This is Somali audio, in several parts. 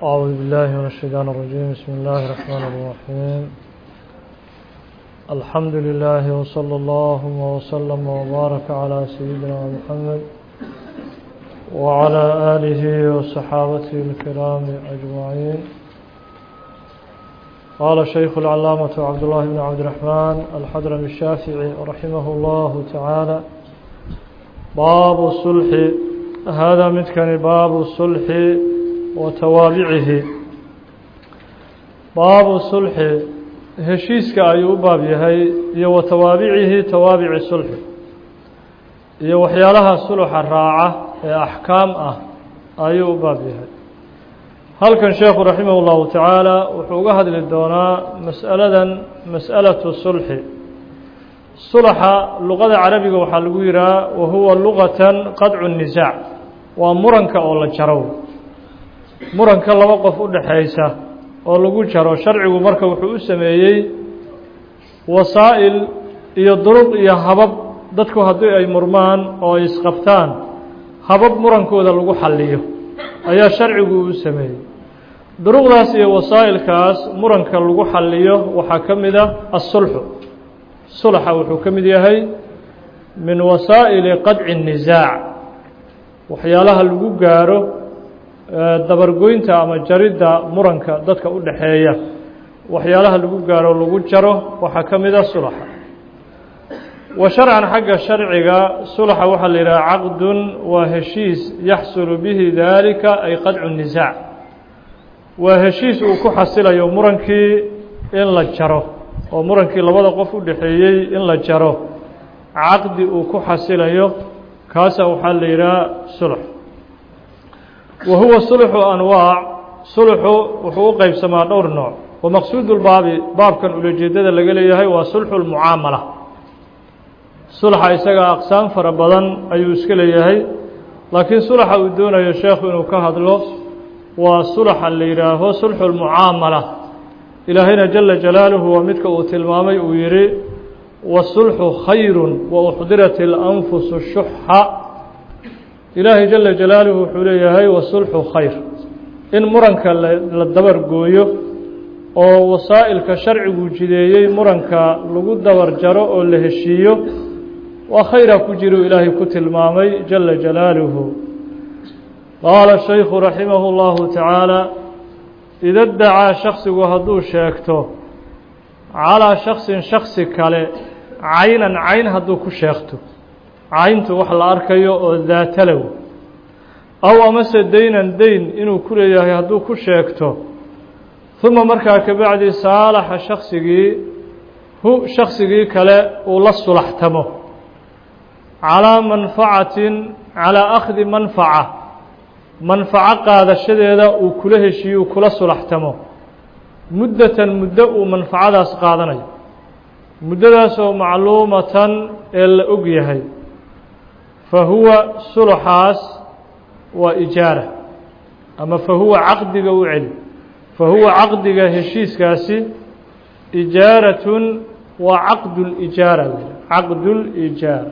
أعوذ بالله من الشيطان الرجيم بسم الله الرحمن الرحيم الحمد لله وصلى الله وسلم وبارك على سيدنا محمد وعلى آله وصحابته الكرام أجمعين قال الشيخ العلامة عبد الله بن عبد الرحمن الحضرمي الشافعي رحمه الله تعالى باب الصلح هذا متكن باب الصلح وتوابعه باب الصلح heshiiska ayuu u baab yahay iyo wa tawaabicihi tawaabici sulxi iyo waxyaalaha suluxa raaca ee axkaam ah ayuu u baab yahay halkan sheekhu raximah اllahu tacaala wuxuu uga hadli doonaa mas'aladan mas'alatu sulxi sulaxa luqada carabiga waxaa lagu yihaha wa huwa luqatan qadcu nisaac waa muranka oo la jaro muranka laba qof u dhexaysa oo lagu jaro sharcigu marka wuxuu u sameeyey wasaa'il iyo duruq iyo habab dadku haddii ay murmaan oo ay isqabtaan habab murankooda lagu xalliyo ayaa sharcigu u sameeyey duruqdaas iyo wasaa'ilkaas muranka lagu xalliyo waxaa ka mid a asulxu sulxa wuxuu ka mid yahay min wasaa'ili qadci الnisaac waxyaalaha lagu gaaro dabargoynta ama jaridda muranka dadka u dhexeeya waxyaalaha lagu gaaro lagu jaro waxaa ka mid a sulaxa wa sharcan xagga sharciga sulaxa waxaa la yidhaha caqdun waa heshiis yaxsulu bihi daalika ay qadcu nisaac waa heshiis uu ku xasilayo murankii in la jaro oo murankii labada qof u dhexeeyey in la jaro caqdi uu ku xasilayo kaasa waxaa la yidhaha sulx wa huwa sulxu anwaac sulxu wuxuu u qeybsamaa dhowr nooc wa maqsuudu lbaabi baabkan ulajeedada laga leeyahay waa sulxu lmucaamala sulxa isaga aqsaam fara badan ayuu iska leeyahay laakiin sulxa uu doonayo sheekhu inuu ka hadlo waa sulxa la yidhaaho sulxu lmucaamala ilaahayna jala jalaaluhu waa midka uu tilmaamay uu yihi wasulxu khayru wa uxdirat اlanfusu shuxa ilaahay jala jalaaluhu wuxuu leeyahay wasulxu khayr in muranka la dabar gooyo oo wasaa'ilka sharcigu jideeyey muranka lagu dabar jaro oo la heshiiyo waa khayra ku jiru ilaahay ku tilmaamay jala jalaaluhu qaala shaykhu raximahu اllahu tacaala ida dacaa shaksigu hadduu sheegto calaa shaksin shaksi kale caynan cayn hadduu ku sheegto cayntu wax la arkayo oo daatalow aw amase deynan deyn inuu ku leeyahay hadduu ku sheegto uma markaa kabacdi saalaxa shaksigii hu shaksigii kale uu la sulaxtamo calaa manfacatin calaa akhdi manfaca manfaco qaadashadeeda uu kula heshiiyo uu kula sulaxtamo muddatan muddo uu manfacadaas qaadanayo muddadaasoo macluumatan ee la og yahay fa huwa sulaxaas waa ijaara ama fa huwa caqdiga u celi fa huwa caqdiga heshiiskaasi ijaaratun waa caqdu lijaara caqdu lijaara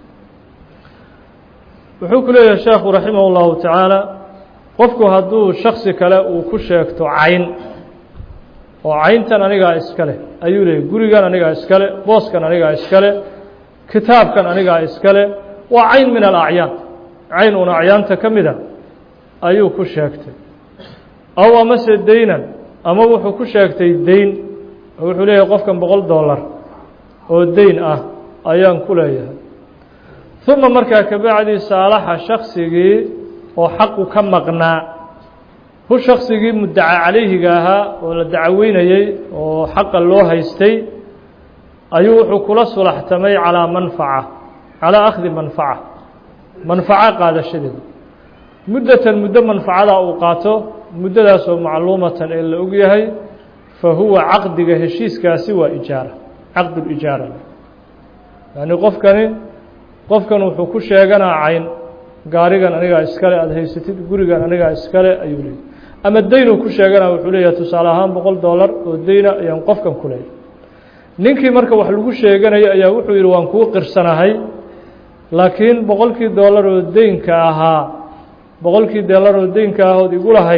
wuxuu ku leeyahay sheekhu raximah اllahu tacaala qofku hadduu shaksi kale uu ku sheegto cayn oo cayntan anigaa iskale ayuu leeyay gurigan anigaa iskale booskan anigaa iskale kitaabkan anigaa iskale waa cayn min alacyaan cayn un acyaanta ka mida ayuu ku sheegtay aw amase deynan ama wuxuu ku sheegtay deyn wuxuu leeyahay qofkan boqol dollar oo deyn ah ayaan ku leeyahay uma markaa kabacdi saalaxa shaksigii oo xaqu ka maqnaa hu shaksigii muddaca calayhiga ahaa oo la dacaweynayey oo xaqa loo haystay ayuu wuxuu kula sulaxtamay calaa manfaca calaa akhdi manfaca manfaco qaadashadeeda muddatan muddo manfacadaa uu qaato muddadaasoo macluumatan ee la og yahay fa huwa caqdiga heshiiskaasi waa ijaara caqdulijaara yacni qofkani qofkan wuxuu ku sheeganaa cayn gaarigan anigaa iskale aada haysatid gurigan anigaa iskale ayuu leeyay ama deynuu ku sheeganaa wuxuu leeyahay tusaale ahaan boqol dollar oo deyna ayaan qofkan ku leeyay ninkii marka wax lagu sheeganaya ayaa wuxuu yidhi waan kuu qirsanahay laakiin boqolkii dollar oo deynka ahaa boqolkii dollar oo deynka ahood igu lahayd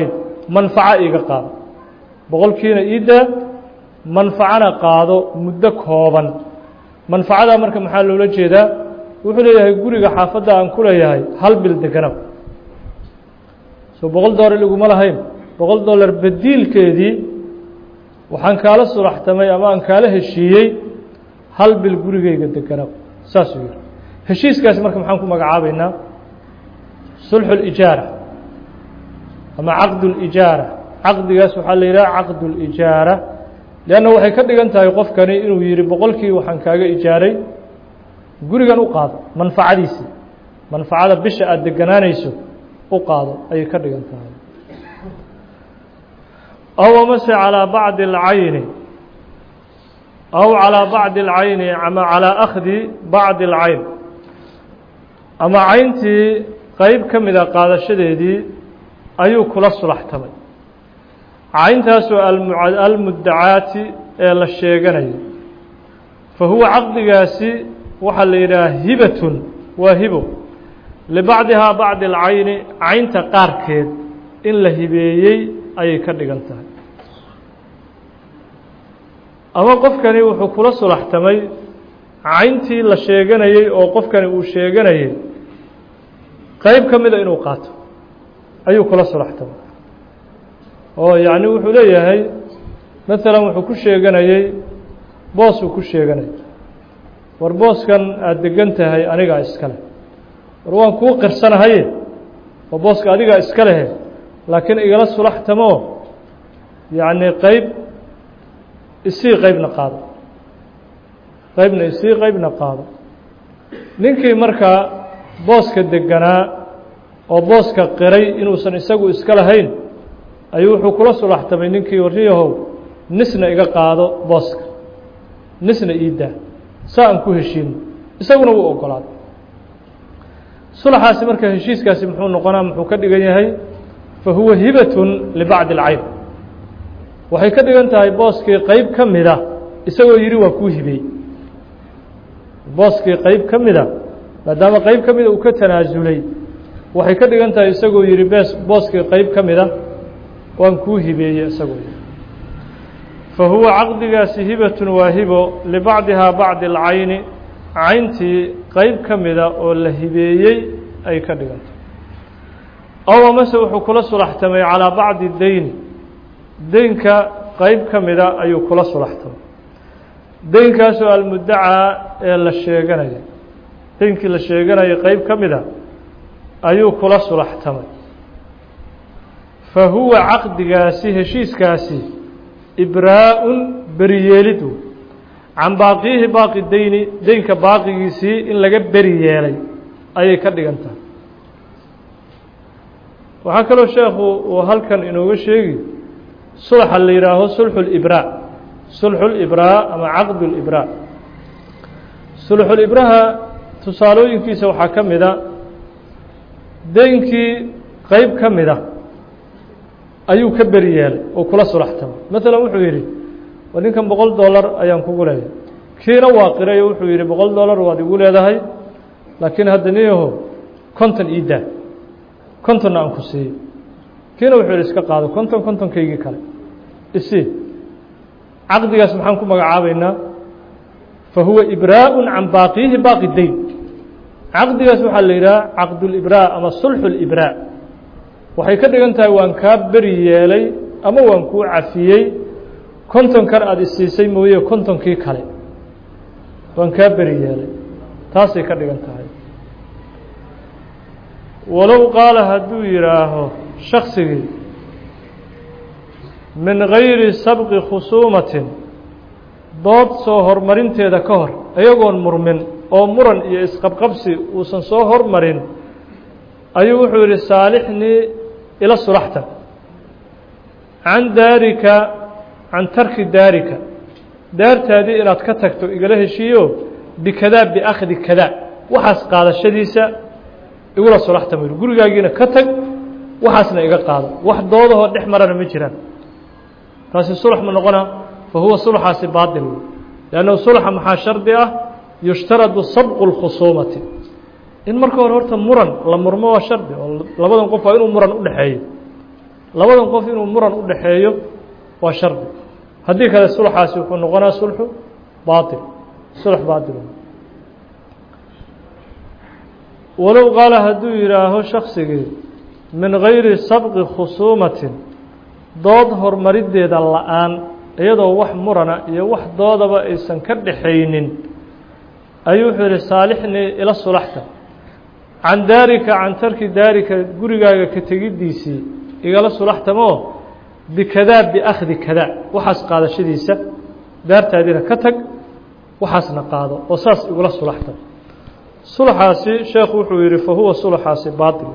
manfaco iiga qaado boqolkiina iidaa manfacana qaado muddo kooban manfacadaa marka maxaa loola jeedaa wuxuu leeyahay guriga xaafadda aan ku leeyahay hal bil degana soo boqol dollar iguma lahayn boqol dollar badiilkeedii waxaan kaala sulaxtamay ama aan kaala heshiiyey hal bil gurigayga degana saasuu yihi heshiiskaasi marka maxaan ku magacaabaynaa sulxu اlijaara ama caqd اlijaara caqdigaas waxaa la yidhaha caqd اlijaara leanna waxay ka dhigan tahay qofkani inuu yihi boqolkii waxaan kaaga ijaaray gurigan u qaado manfacadiisii manfacada bisha aada deganaanayso u qaado ayay ka dhigan tahay aw amase calىa bacdi اlcayni aw calىa bacdi اlcayni ama calىa akhdi bacdi اlcayn ama cayntii qeyb ka mida qaadashadeedii ayuu kula sulaxtamay cayntaasoo almuddacaati ee la sheeganayo fa huwa caqdigaasi waxaa la yidhaha hibatun waa hibo libacdihaa bacdi alcayni caynta qaarkeed in la hibeeyey ayay ka dhigan tahay ama qofkani wuxuu kula sulaxtamay cayntii la sheeganayey oo qofkani uu sheeganayey qeyb ka mida inuu qaato ayuu kula sulaxtamay oo yacni wuxuu leeyahay maalan wuxuu ku sheeganayey boosuu ku sheeganayay war booskan aada degan tahay anigaa iska leh war waan kuu qirsanahaye oo booska adigaa iska lehe laakiin igala sulaxtamoo yacni qeyb isii qeybna qaado qeybna isii qeybna qaado ninkii markaa booska deganaa oo booska qiray inuusan isagu iska lahayn ayuu wuxuu kula sulaxtamay ninkii warriyahow nisna iga qaado booska nisna iidaa saa aan ku heshiino isaguna wuu ogolaaday sulaxaasi marka heshiiskaasi muxuu noqonaa muxuu ka dhigan yahay fa huwa hibatun libacdi alcayn waxay ka dhigan tahay booskii qeyb ka mida isagoo yidhi waa kuu hibeey booskii qeyb ka mida maadaama qeyb ka mida uu ka tanaasulay waxay ka dhigan tahay isagoo yidhi bes booskii qeyb ka mida waan kuu hibeeyey isagoo yidhi fa huwa caqdigaasi hibatun waa hibo libacdihaa bacdi alcayni cayntii qeyb ka mida oo la hibeeyey ay ka dhigan tahay ow amase wuxuu kula sulaxtamay calaa bacdi deyni deynka qeyb ka mida ayuu kula sulaxtamay deynkaasoo almuddacaa ee la sheeganaya deynkii la sheeganaya qeyb ka mida ayuu kula sulaxtamay fa huwa caqdigaasi heshiiskaasi ibraa-un beriyeelidu can baaqiyihi baaqi deyni deynka baaqigiisii in laga beri yeelay ayay ka dhigan tahay waxaa kaloo sheekhu uu halkan inooga sheegi sulxa la yidhaaho sulxu libraa sulxu libraa ama caqdu libraa sulxulibraha tusaalooyinkiisa waxaa ka mida deynkii qeyb ka mida ayuu ka beri yeelay oo kula sulaxtamay maalan wuxuu yidhi war ninkan boqol dollar ayaan kugu leeyahay kiina waa qiray oo wuxuu yidhi boqol dollar waad igu leedahay laakiin hadda niyaho konton ii daa kontonna aan ku siiyo kiina wuxuu yidhi iska qaado konton kontonkaygii kale isii caqdigaas maxaan ku magacaabaynaa fa huwa ibraa-un can baaqiyihi baaqi deyn caqdigaas waxaa la yidhaha caqdulibraa ama sulxu libraa waxay ka dhigan tahay waan kaa beri yeelay ama waan kuu cafiyey kontonkan aada isiisay mooye kontonkii kale waan kaa beri yeelay taasay ka dhigan tahay walow qaala hadduu yidhaaho shaksigii min gayri sabqi khusuumatin dood soo hormarinteeda ka hor iyagoon murmin oo muran iyo isqabqabsi uusan soo hormarin ayuu wuxuu yidhi saalixnii ila sulaxta can daarika can tarki daarika daartaadii inaad ka tagto igala heshiiyo bikadaa biakhdi kadaa waxaas qaadashadiisa igula sulaxta mu yidhi gurigaagiina ka tag waxaasna iga qaado wax doodahoo dhex marana ma jiraan taasi sulx ma noqona fa huwa sulxaasi baatil wey leannahu sulxa maxaa shardi ah yushtaradu sabqu اlkhusuumati in marka hore horta muran la murmo waa shardi oo labadan qof waa inuu muran u dhexeeyo labadan qof inuu muran u dhaxeeyo waa shardi haddii kale sulxaasi wuxuu noqonaa sulxu baail sulx baail walow qaala hadduu yidhaaho shaksigii min gayri sabqi khusuumatin dood hormariddeeda la-aan iyadoo wax murana iyo wax doodaba aysan ka dhaxaynin ayuu wuxuu yihi saalixnii ila sulaxta can daarika can tarki daarika gurigaaga ka tegiddiisii igala sulaxtamoo bikadaa biakhdi kadaa waxaas qaadashadiisa daartaadiina ka tag waxaasna qaado oo saas igula sulaxtam sulxaasi sheekhu wuxuu yihi fa huwa sulxaasi baail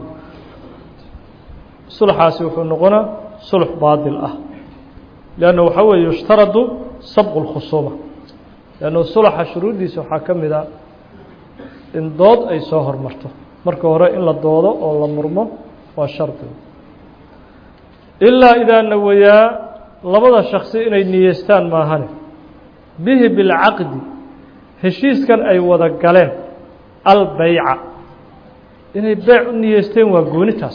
sulxaasi wuxuu noqonaa sulx baatil ah leanna waxaa weeye yushtaradu sabqu lkhusuuma leannu sulxa shuruuddiisa waxaa ka mid a in dood ay soo hormarto marka hore in la doodo oo la murmo waa shardi ilaa idaa nawayaa labada shaksi inay niyeystaan maahane bihi bilcaqdi heshiiskan ay wada galeen albeyca inay beyc u niyeysteen waa goonitaas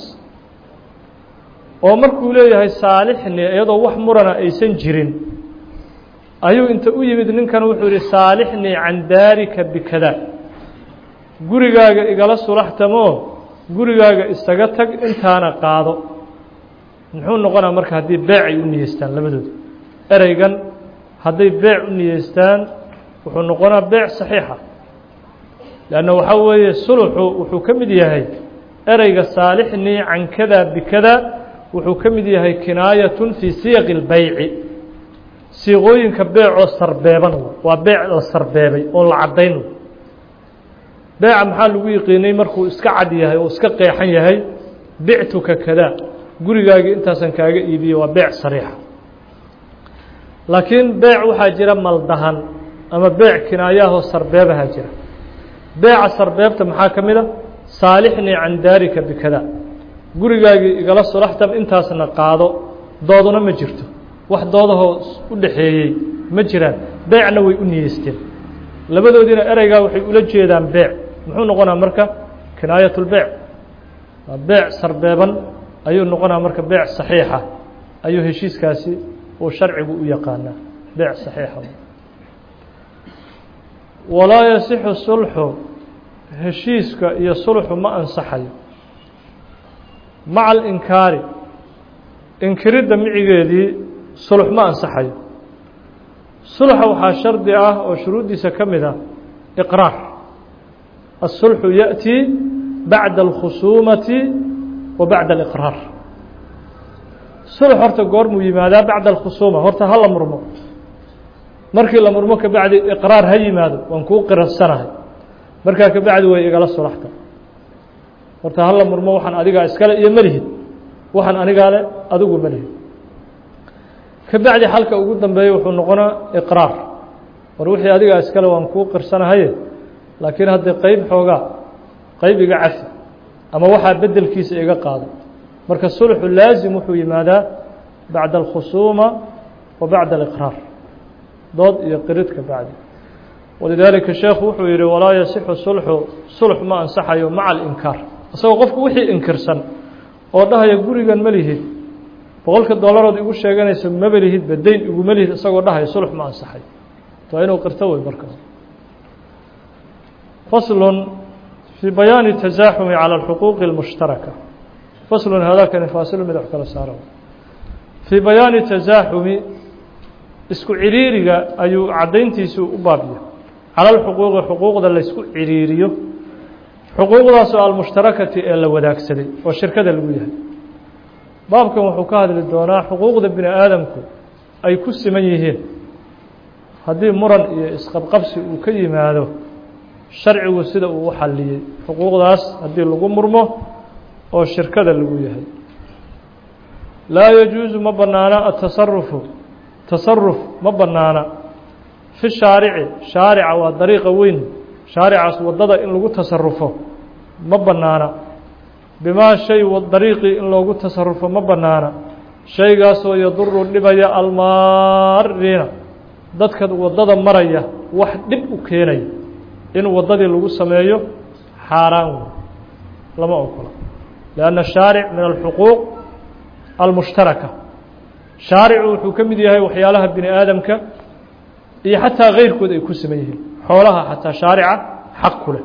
oo markuu leeyahay saalixni iyadoo wax murana aysan jirin ayuu inta u yimid ninkan wuxuu yihi saalixnii can daarika bikadaa gurigaaga igala sulaxtamoo gurigaaga isaga tag intaana qaado muxuu noqonaa marka haddii beec ay u niyeystaan labadooda ereygan hadday beec u niyeystaan wuxuu noqonaa beec saxiixa leanna waxaa weeye suluxu wuxuu ka mid yahay ereyga saalixnii can kada bikada wuxuu ka mid yahay kinaayatun fii siyaqi اlbeyci siiqooyinka beecoo sarbeeban waa beec la sarbeebay oon la caddayn beeca maxaa lagu yiqiinay markuu iska cad yahay oo iska qeexan yahay bictuka kada gurigaagii intaasan kaaga iibiyey waa beec sariixa laakiin beec waxaa jira maldahan ama beec kinaayahoo sarbeebaha jira beeca sarbeebta maxaa ka mid a saalixnii can daarika bikada gurigaagii igala sulaxtam intaasna qaado dooduna ma jirto wax doodahoo u dhaxeeyey ma jiraan beecna way u niyeysteen labadoodiina ereygaa waxay ula jeedaan beec muxuu noqonaa marka kinaayat lbeec waa beec sarbeeban ayuu noqonaa marka beec saxiixa ayuu heshiiskaasi uu sharcigu u yaqaanaa beec saxiixa walaa yasixu sulxu heshiiska iyo sulxu ma ansaxayo maca alinkaari inkiridda micigeedii sulx ma ansaxayo sulxa waxaa shardi ah oo shuruuddiisa ka mid ah iqraar aلsulxu yaأtii bacda اlkhusuumati wa bacda اliqraar sulx horta goormuu yimaadaa bacda alkhusuuma horta ha la murmo markii la murmo kabacdi iqraar ha yimaado waan kuu qirarsanahay markaa kabacdi way igala sulaxta horta ha la murmo waxaan adigaa iskale iyo malihid waxaan anigaa le adigu malihid kabacdi xalka ugu dambeeya wuxuu noqonaa iqraar war wixii adigaa iskale waan kuu qirsanahaye laakiin haddii qeyb xoogaa qeyb iga cafi ama waxaa bedelkiisa iga qaado marka sulxu laasim wuxuu yimaadaa bacda alkhusuuma wa bacda aliqraar dood iyo qirid ka bacdi walidaalika sheekhu wuxuu yihi walaa yasixu sulxu sulx ma ansaxayo maca alinkaar isagoo qofku wixii inkirsan oo dhahaya gurigan ma lihid boqolka dollarood igu sheeganayso maba lihidba dayn iguma lihid isagoo dhahaya sulx ma ansaxay waa inuu qirto wey marka faslun fii bayaani tasaaxumi calى اlxuquuqi اlmushtaraka faslun haadaakani faasilu mid wax kala saara fii bayaani tasaaxumi isku ciriiriga ayuu caddayntiisu u baabiya cala alxuquuqi xuquuqda laysku ciriiriyo xuquuqdaasoo almushtarakati ee la wadaagsaday oo shirkada lagu yahay baabkan wuxuu ka hadli doonaa xuquuqda bini aadamku ay ku siman yihiin haddii muran iyo isqabqabsi uu ka yimaado sharcigu sida uu u xalliyey xuquuqdaas haddii lagu murmo oo shirkada lagu yahay laa yajuusu ma bannaana atasarufu tasaruf ma bannaana fi shaarici shaarica waa dariiqa weyn shaaricaas waddada in lagu tasarufo ma bannaana bimaa shay dariiqii in loogu tasarufo ma bannaana shaygaasoo yaduru dhibaya almaariina dadka waddada maraya wax dhib u keenaya in waddadii lagu sameeyo xaaraan wey lama ogola lianna shaaric min alxuquuq almushtaraka shaaricu wuxuu ka mid yahay waxyaalaha bini aadamka iyo xataa keyrkood ay ku saman yihiin xoolaha xataa shaarica xaq ku leh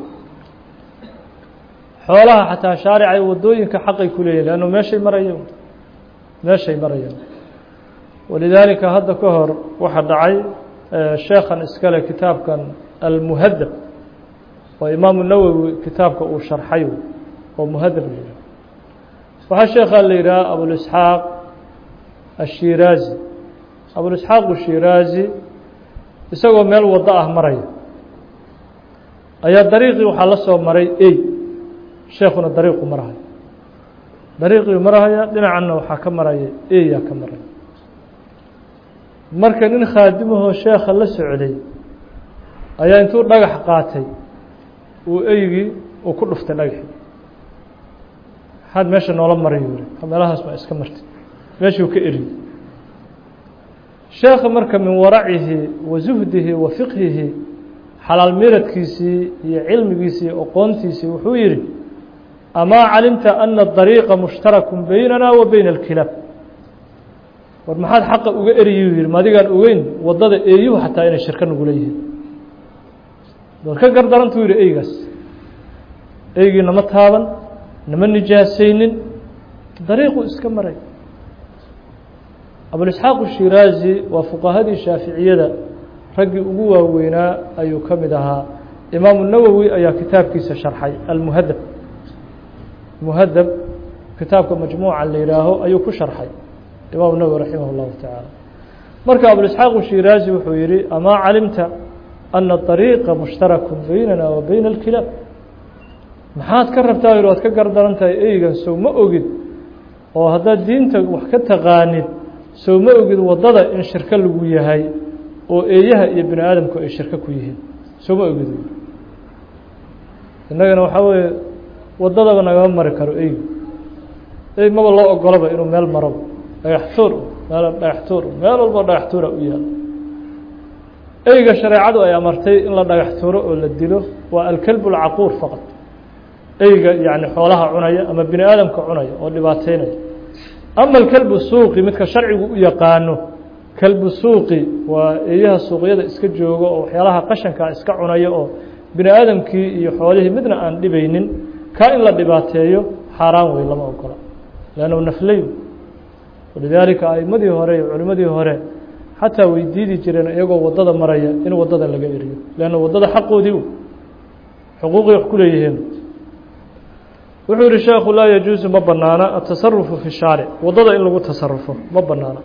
xoolaha xataa shaarica iyo wadooyinka xaqay ku leeyihin leannu meeshay marayeen meeshay marayeen walidaalika hadda ka hor waxaa dhacay sheekhan iskale kitaabkan almuhadab oo imaamu nawowi kitaabka uu sharxay oo muhadab la yidhaha waxaa sheekhaa la yidhaha abulisxaaq ashiraazi abulisxaaq ashiraazi isagoo meel waddo ah maraya ayaa dariiqii waxaa la soo maray ey sheekuna dariiqu marahaya dariiqii marahaya dhinacanna waxaa ka maraya eyaa ka maraya marka nin khaadimahoo sheekha la socday ayaa intuu dhagax qaatay uu eygii uu ku dhuftay dhagaxii maxaad meesha noola maray yuri meelahaas baa iska martay meeshuu ka eriyey sheekha marka min waracihi wa zuhdihi wa fiqhihi xalaal miradkiisii iyo cilmigiisii iyo aqoontiisii wuxuu yidhi amaa calimta ana dariiqa mushtarakun baynana wa bayna alkilaab war maxaad xaqa uga eriyuu yihi madigaan ogeyn waddada eeyuhu xataa inay shirka nagula yihiin war ka gardarantuu yihi eygaas eygii nama taaban nama nijaasaynin dariiquu iska maray abulisxaaq shiraazi waa fuqahadii shaaficiyada raggii ugu waaweynaa ayuu ka mid ahaa imaamu nawowi ayaa kitaabkiisa sharxay almuhadab muhadab kitaabka majmuuca la yihaaho ayuu ku sharxay imaamu nawowi raximah اllahu tacaala marka abulisxaaq shiraazi wuxuu yihi amaa calimta ana dariiqa mushtarakun baynana wa bayna alkilaab maxaad ka rabtaa yidhi waad ka gardaran tahay eygan sow ma ogid oo haddaad diinta wax ka taqaanid sow ma ogid waddada in shirko lagu yahay oo eeyaha iyo bini aadamku ay shirko ku yihiin sow ma ogid innagana waxaa weeye waddadaba nagama mari karo eygu ey maba loo ogolaba inuu meel maroba dhagaxtuur meel dhagaxtuur meel walba dhagaxtuura u yaalo eyga shareecadu ay amartay in la dhagaxtuuro oo la dilo waa alkelb alcaquur faqad eyga yani xoolaha cunaya ama bini aadamka cunaya oo dhibaateynaya ama alkelbu suuqi midka sharcigu u yaqaano kelbu suuqi waa eeyaha suuqyada iska jooga oo waxyaalaha qashankaa iska cunaya oo bini aadamkii iyo xoolihii midna aan dhibaynin kaa in la dhibaateeyo xaaraan wey lama ogola leannu nafley walidaalika aimadii hore iyo culimmadii hore xataa way diidi jireen iyagoo waddada maraya in waddada laga eriyo leanna waddada xaqoodii xuquuqii wax ku leeyihiin wuxuu yihi sheekhu laa yajuusu ma banaana atasarufu fi shaaric waddada in lagu tasarufo ma banaana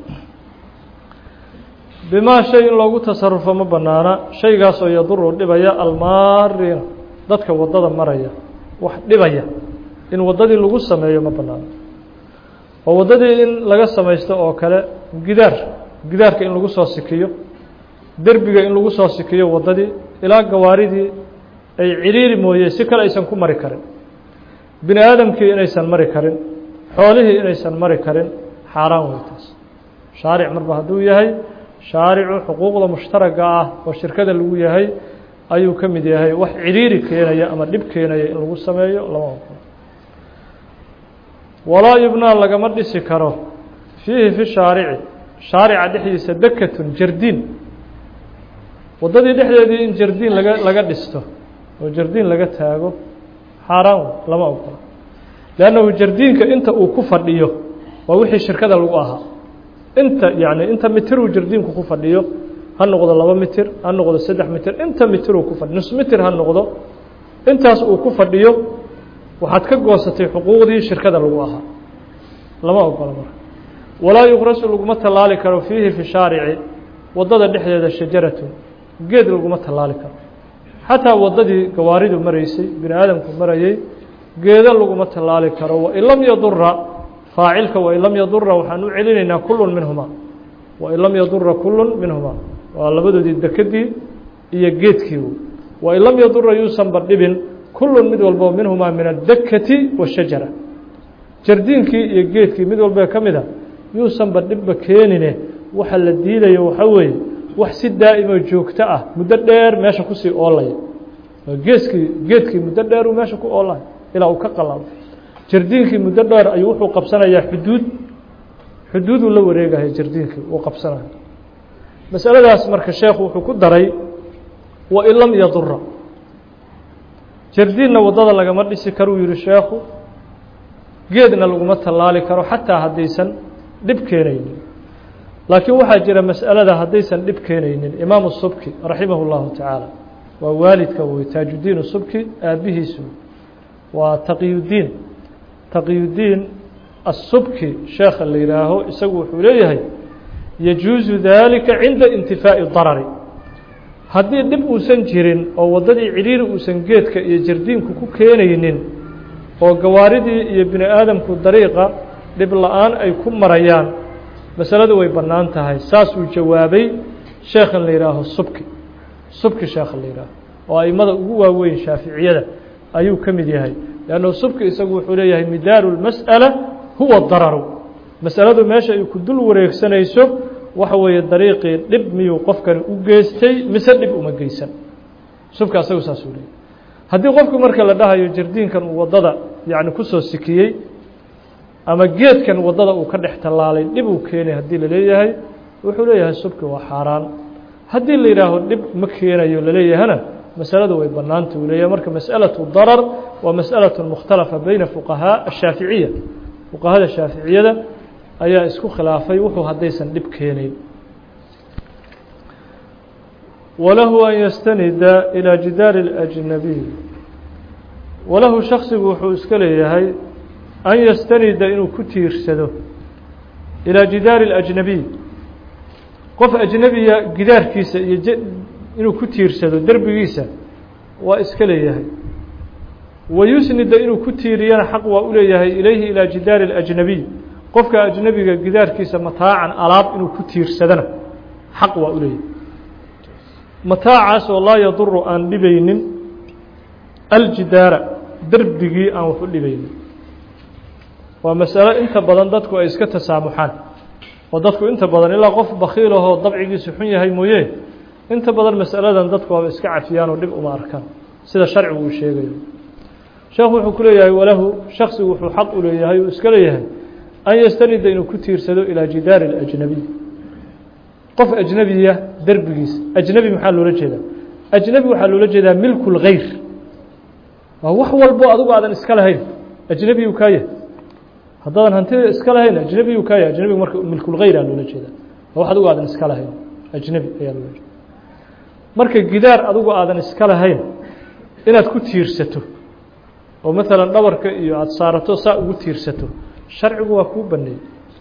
bimaa shay in loogu tasarufo ma banaana shaygaasoo yaduru dhibaya almaariina dadka waddada maraya wax dhibaya in waddadii lagu sameeyo ma banaana oo waddadii in laga samaysto oo kale gidaar gidaarka in lagu soo sikiyo derbiga in lagu soo sikiyo waddadii ilaa gawaaridii ay ciriiri mooye si kale aysan ku mari karin bini aadamkii inaysan mari karin xoolihii inaysan mari karin xaaraan wey taas shaaric marba hadduu yahay shaaricu xuquuqda mushtaraga ah oo shirkada lagu yahay ayuu ka mid yahay wax ciriiri keenaya ama dhib keenaya in lagu sameeyo lama oqolo walaa yubnaa lagama dhisi karo fiihi fi shaarici shaarica dhexdiisa dekatun jardiin waddadii dhexdeedii in jardiin laga laga dhisto oo jardiin laga taago xaaraan lama ogola leannahu jardiinka inta uu ku fadhiyo waa wixii shirkada lagu ahaa inta yani inta mitiruu jardiinku ku fadhiyo ha noqdo laba mitir ha noqdo saddex mitir inta mitiruu ku fadhiyo nus mitir ha noqdo intaas uu ku fadhiyo waxaad ka goosatay xuquuqdii shirkada lagu ahaa lama ogola marka walaa yuqrasu laguma tallaali karo fiihi fi shaarici waddada dhexdeeda shajaratun geed laguma tallaali karo xataa waddadii gawaaridu maraysay bini aadamku marayay geedo laguma tallaali karo wain lam yadura faacilka wain lam yadura waxaan u celinaynaa kullun minhumaa wain lam yadura kullun minhumaa waa labadoodii dekedii iyo geedkii wain lam yadura yuusanba dhibin kullun mid walbo minhumaa min addakati washajara jardiinkii iyo geedkii mid walba ka mid a yuusanba dhibba keenine waxa la diidayo waxaa weeye wax si daa'imo joogto ah muddo dheer meesha kusii oolaya geeskii geedkii muddo dheer uu meesha ku oolaya ilaa uu ka qalalo jardiinkii muddo dheer ayuu wuxuu qabsanayaa xuduud xuduuduu la wareegahay jardiinkii uu qabsanayo masaladaas marka sheekhu wuxuu ku daray wain lam yadura jardiinna waddada lagama dhisi karuu yihi sheekhu geedna laguma tallaali karo xataa haddaysan dhib keenaynin laakiin waxaa jira mas'alada haddaysan dhib keenaynin imaamu subki raximah اllahu tacaala waa waalidka wey taajuddiin subki aabbihiisu waa taqiyudiin taqiyudiin asubki sheekha la yihaaho isagu wuxuu leeyahay yajuusu dalika cinda intifaa'i darari haddii dhib uusan jirin oo waddadii cidhiiri uusan geedka iyo jardiinku ku keenaynin oo gawaaridii iyo bini aadamku dariiqa dhib la-aan ay ku marayaan masaladu way bannaan tahay saasuu jawaabay sheekhan la yihaaho subki subki sheekha la yihaaho oo aimada ugu waaweyn shaaficiyada ayuu ka mid yahay leannu subki isagu wuxuu leeyahay midaaru lmas'ala huwa dararu masaladu meesha ay ku dul wareegsanayso waxa weeye dariiqii dhib miyuu qofkani u geystay mise dhib uma geysan subka asagu saasuu leeyahy haddii qofku marka la dhahayo jardiinkan uu waddada yacni kusoo sikiyey ama geedkan waddada uu ka dhex tallaalay dhib uu keenay haddii la leeyahay wuxuu leeyahay subki waa xaaraan haddii la yidhaaho dhib ma keenayo laleeyahana masaladu way bannaanta uu leeyahay marka mas'alaةu darar waa masأalaة mukhtalafa bayna fuqahaa الshaaficiya fuqahada shaaficiyada ayaa isku khilaafay wuxuu haddaysan dhib keenayn walahu an yastanida ilىa jidaari الأjnabiy walahu shaksigu wuxuu iska leeyahay an yastanida inuu ku tiirsado ilىa jidaari الأjnabiy qof ajnebiya gidaarkiisa iyo inuu ku tiirsado derbigiisa waa iska leeyahay wayusnida inuu ku tiiriyana xaq waa u leeyahay ilayhi ilaa jidaari اlajnabiy qofka ajnebiga gidaarkiisa mataacan alaab inuu ku tiirsadana xaq waa u leeyahay mataacaas oo laa yaduru aan dhibaynin aljidaara derbigii aan wax u dhibaynin waa masalo inta badan dadku ay iska tasaamuxaan oo dadku inta badan ilaa qof bakiil ahoo dabcigiisu xun yahay mooye inta badan masaladan dadku waaba iska cafiyaan oo dhib uma arkaan sida sharcigu uu sheegayo sheekhu wuxuu ku leeyahay walahu shaksigu wuxuu xaq u leeyahay uu iska leeyahay an yastanida inuu ku tiirsado ilaa jidaari اlajnabiy qof ajnebiya derbigiisa ajnebi maxaa loola jeedaa ajnebi waxaa loola jeedaa milku اlgayr waa wax walbo adigu aadan iska lahayn ajnebiyu kaa yahay haddaadan hantida iska lahayn ajnebiyu kaa yahay ajnebigu marka milkulgayr aa loola jeedaa waa wax adigu aadan iska lahayn ajnebi ayaa loola jeeda marka gidaar adigu aadan iska lahayn inaad ku tiirsato oo maalan dhabarka iyo aada saarato saa ugu tiirsato sharcigu waa kuu baneeyey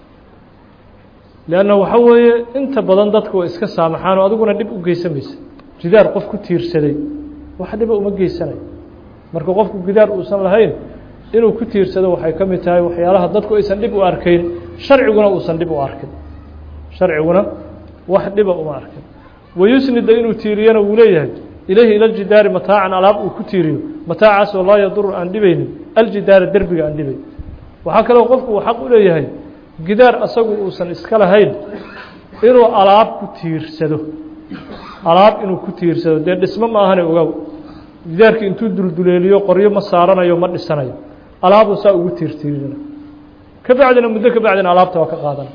leanna waxa weeye inta badan dadku way iska saamaxaan oo adiguna dhib u geysamaysa gidaar qof ku tiirsaday wax dhiba uma geysanayo marka qofku gidaar uusan lahayn inuu ku tiirsado waxay ka mid tahay waxyaalaha dadku aysan dhib u arkayn sharciguna uusan dhib u arkin sharciguna wax dhiba uma arkin wayusnida inuu tiiriyana wuu leeyahay ilayhi ila ljidaari mataacan alaab uu ku tiiriyo mataacaasoo laa yaduru aan dhibaynin aljidaara derbiga aan dhibayn waxaa kaloo qofku uu xaq u leeyahay gidaar asagu uusan iska lahayn inuu alaab ku tiirsado alaab inuu ku tiirsado dee dhismo ma ahane ogow gidaarkii intuu dulduleeliyo qoryo ma saaranayo ma dhisanayo alaabuu saa ugu tiirtiirina ka bacdina muddo ka bacdina alaabta waa ka qaadana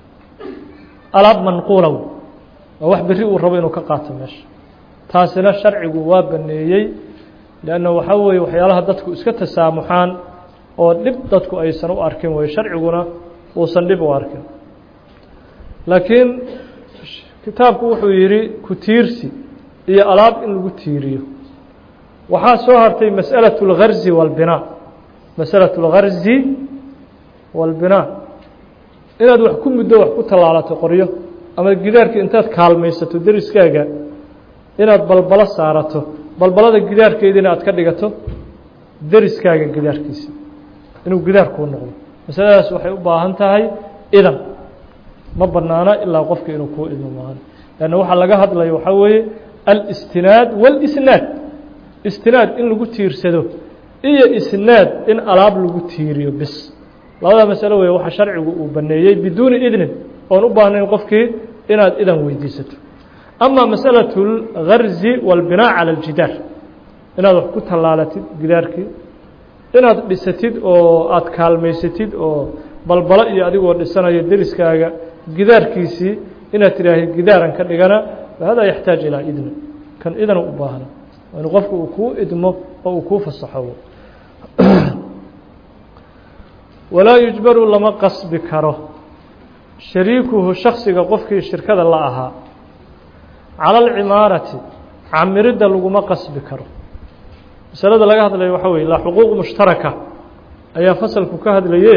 alaab manquulow waa wax berri uu rabo inuu ka qaato meesha taasina sharcigu waa baneeyey leanna waxaa weeye waxyaalaha dadku iska tasaamuxaan oo dhib dadku aysan u arkin wey sharciguna uusan dhib u arkin laakiin kitaabku wuxuu yidhi ku tiirsi iyo alaab in lagu tiiriyo waxaa soo hartay masأalaة اlgarzi wاlbinaa masأalaة اlgarzi wاlbinaa inaad wax ku muddo wax ku tallaalato qoryo ama gidaarka intaad kaalmaysato deriskaaga inaad balbalo saarato balbalada gidaarkeediina aad ka dhigato deriskaaga gidaarkiisa inuu gidaar kuu noqdo masaladaas waxay u baahan tahay idan ma banaana ilaa qofka inuu kuu idmo maahan lanna waxaa laga hadlayo waxaa weeye alistinaad wاlisnaad istinaad in lagu tiirsado iyo isnaad in alaab lagu tiiriyo bis labada masalo wey waxa sharcigu uu baneeyey biduuni idnin oon u baahnayn qofkii inaad idan weydiisato ama masalaة اlgarzi wاlbinaa calى اljidaar inaad wax ku tallaalatid gidaarkii inaad dhisatid oo aada kaalmaysatid oo balbalo iyo adigoo dhisanayo deriskaaga gidaarkiisii inaad tidhaahid gidaaran ka dhigana hada yaxtaaj ilaa idni kan idana u baahna in qofku uu kuu idmo oo uu kuu fasaxo walaa yujbaru lama qasbi karo shariikuhu shaksiga qofkii shirkada la ahaa cala alcimaarati camiridda laguma qasbi karo masalada laga hadlayo waxaa weye laa xuquuq mushtaraka ayaa fasalku ka hadlaye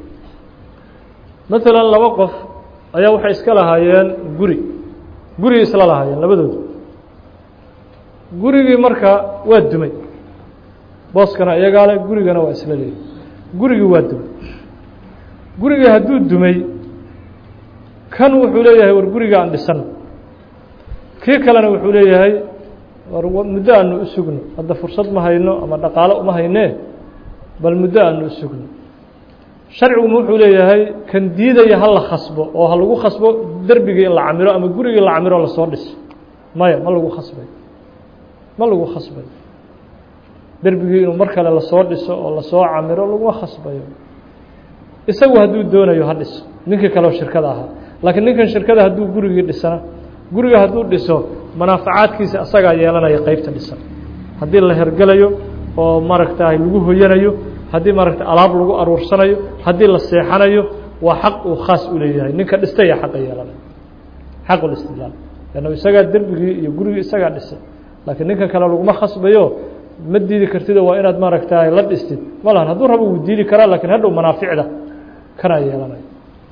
maalan laba qof ayaa waxay iska lahaayeen guri gurigii isla lahaayeen labadooda gurigii marka waa dumay booskana iyagaa le gurigana waa isla leeyahy gurigii waa dumay gurigii hadduu dumay kan wuxuu leeyahay war guriga aan dhisano kii kalena wuxuu leeyahay war muddo aanu u sugno hadda fursad ma hayno ama dhaqaalo uma haynee bal muddo aanu u sugno sharciguma wuxuu leeyahay kan diidaya ha la khasbo oo ha lagu khasbo derbigii in la camiro ama gurigii la camiro lasoo dhiso maya ma lagu khasbay ma lagu khasbayo derbigii inuu mar kale lasoo dhiso oo lasoo camiro laguma khasbayo isagu hadduu doonayo ha dhiso ninkii kaleo shirkada ahaa laakiin ninkan shirkada hadduu gurigii dhisana guriga hadduu dhiso manaafacaadkiisa asagaa yeelanaya qeybta dhisan haddii la hergelayo oo maaragtaay lagu hoyanayo haddii maaragta alaab lagu aruursanayo haddii la seexanayo waa xaq uu khaas u leeyahay ninka dhistaya xaqa yeelanaya xaqulistilaal lanna isagaa derbigii iyo gurigii isagaa dhisay laakiin ninkan kale laguma khasbayo ma diidi kartido waa inaad maaragtaay la dhistid ma lahan hadduu rabo wuu diidi karaa lakiin hadhow manaaficda kanaa yeelanaya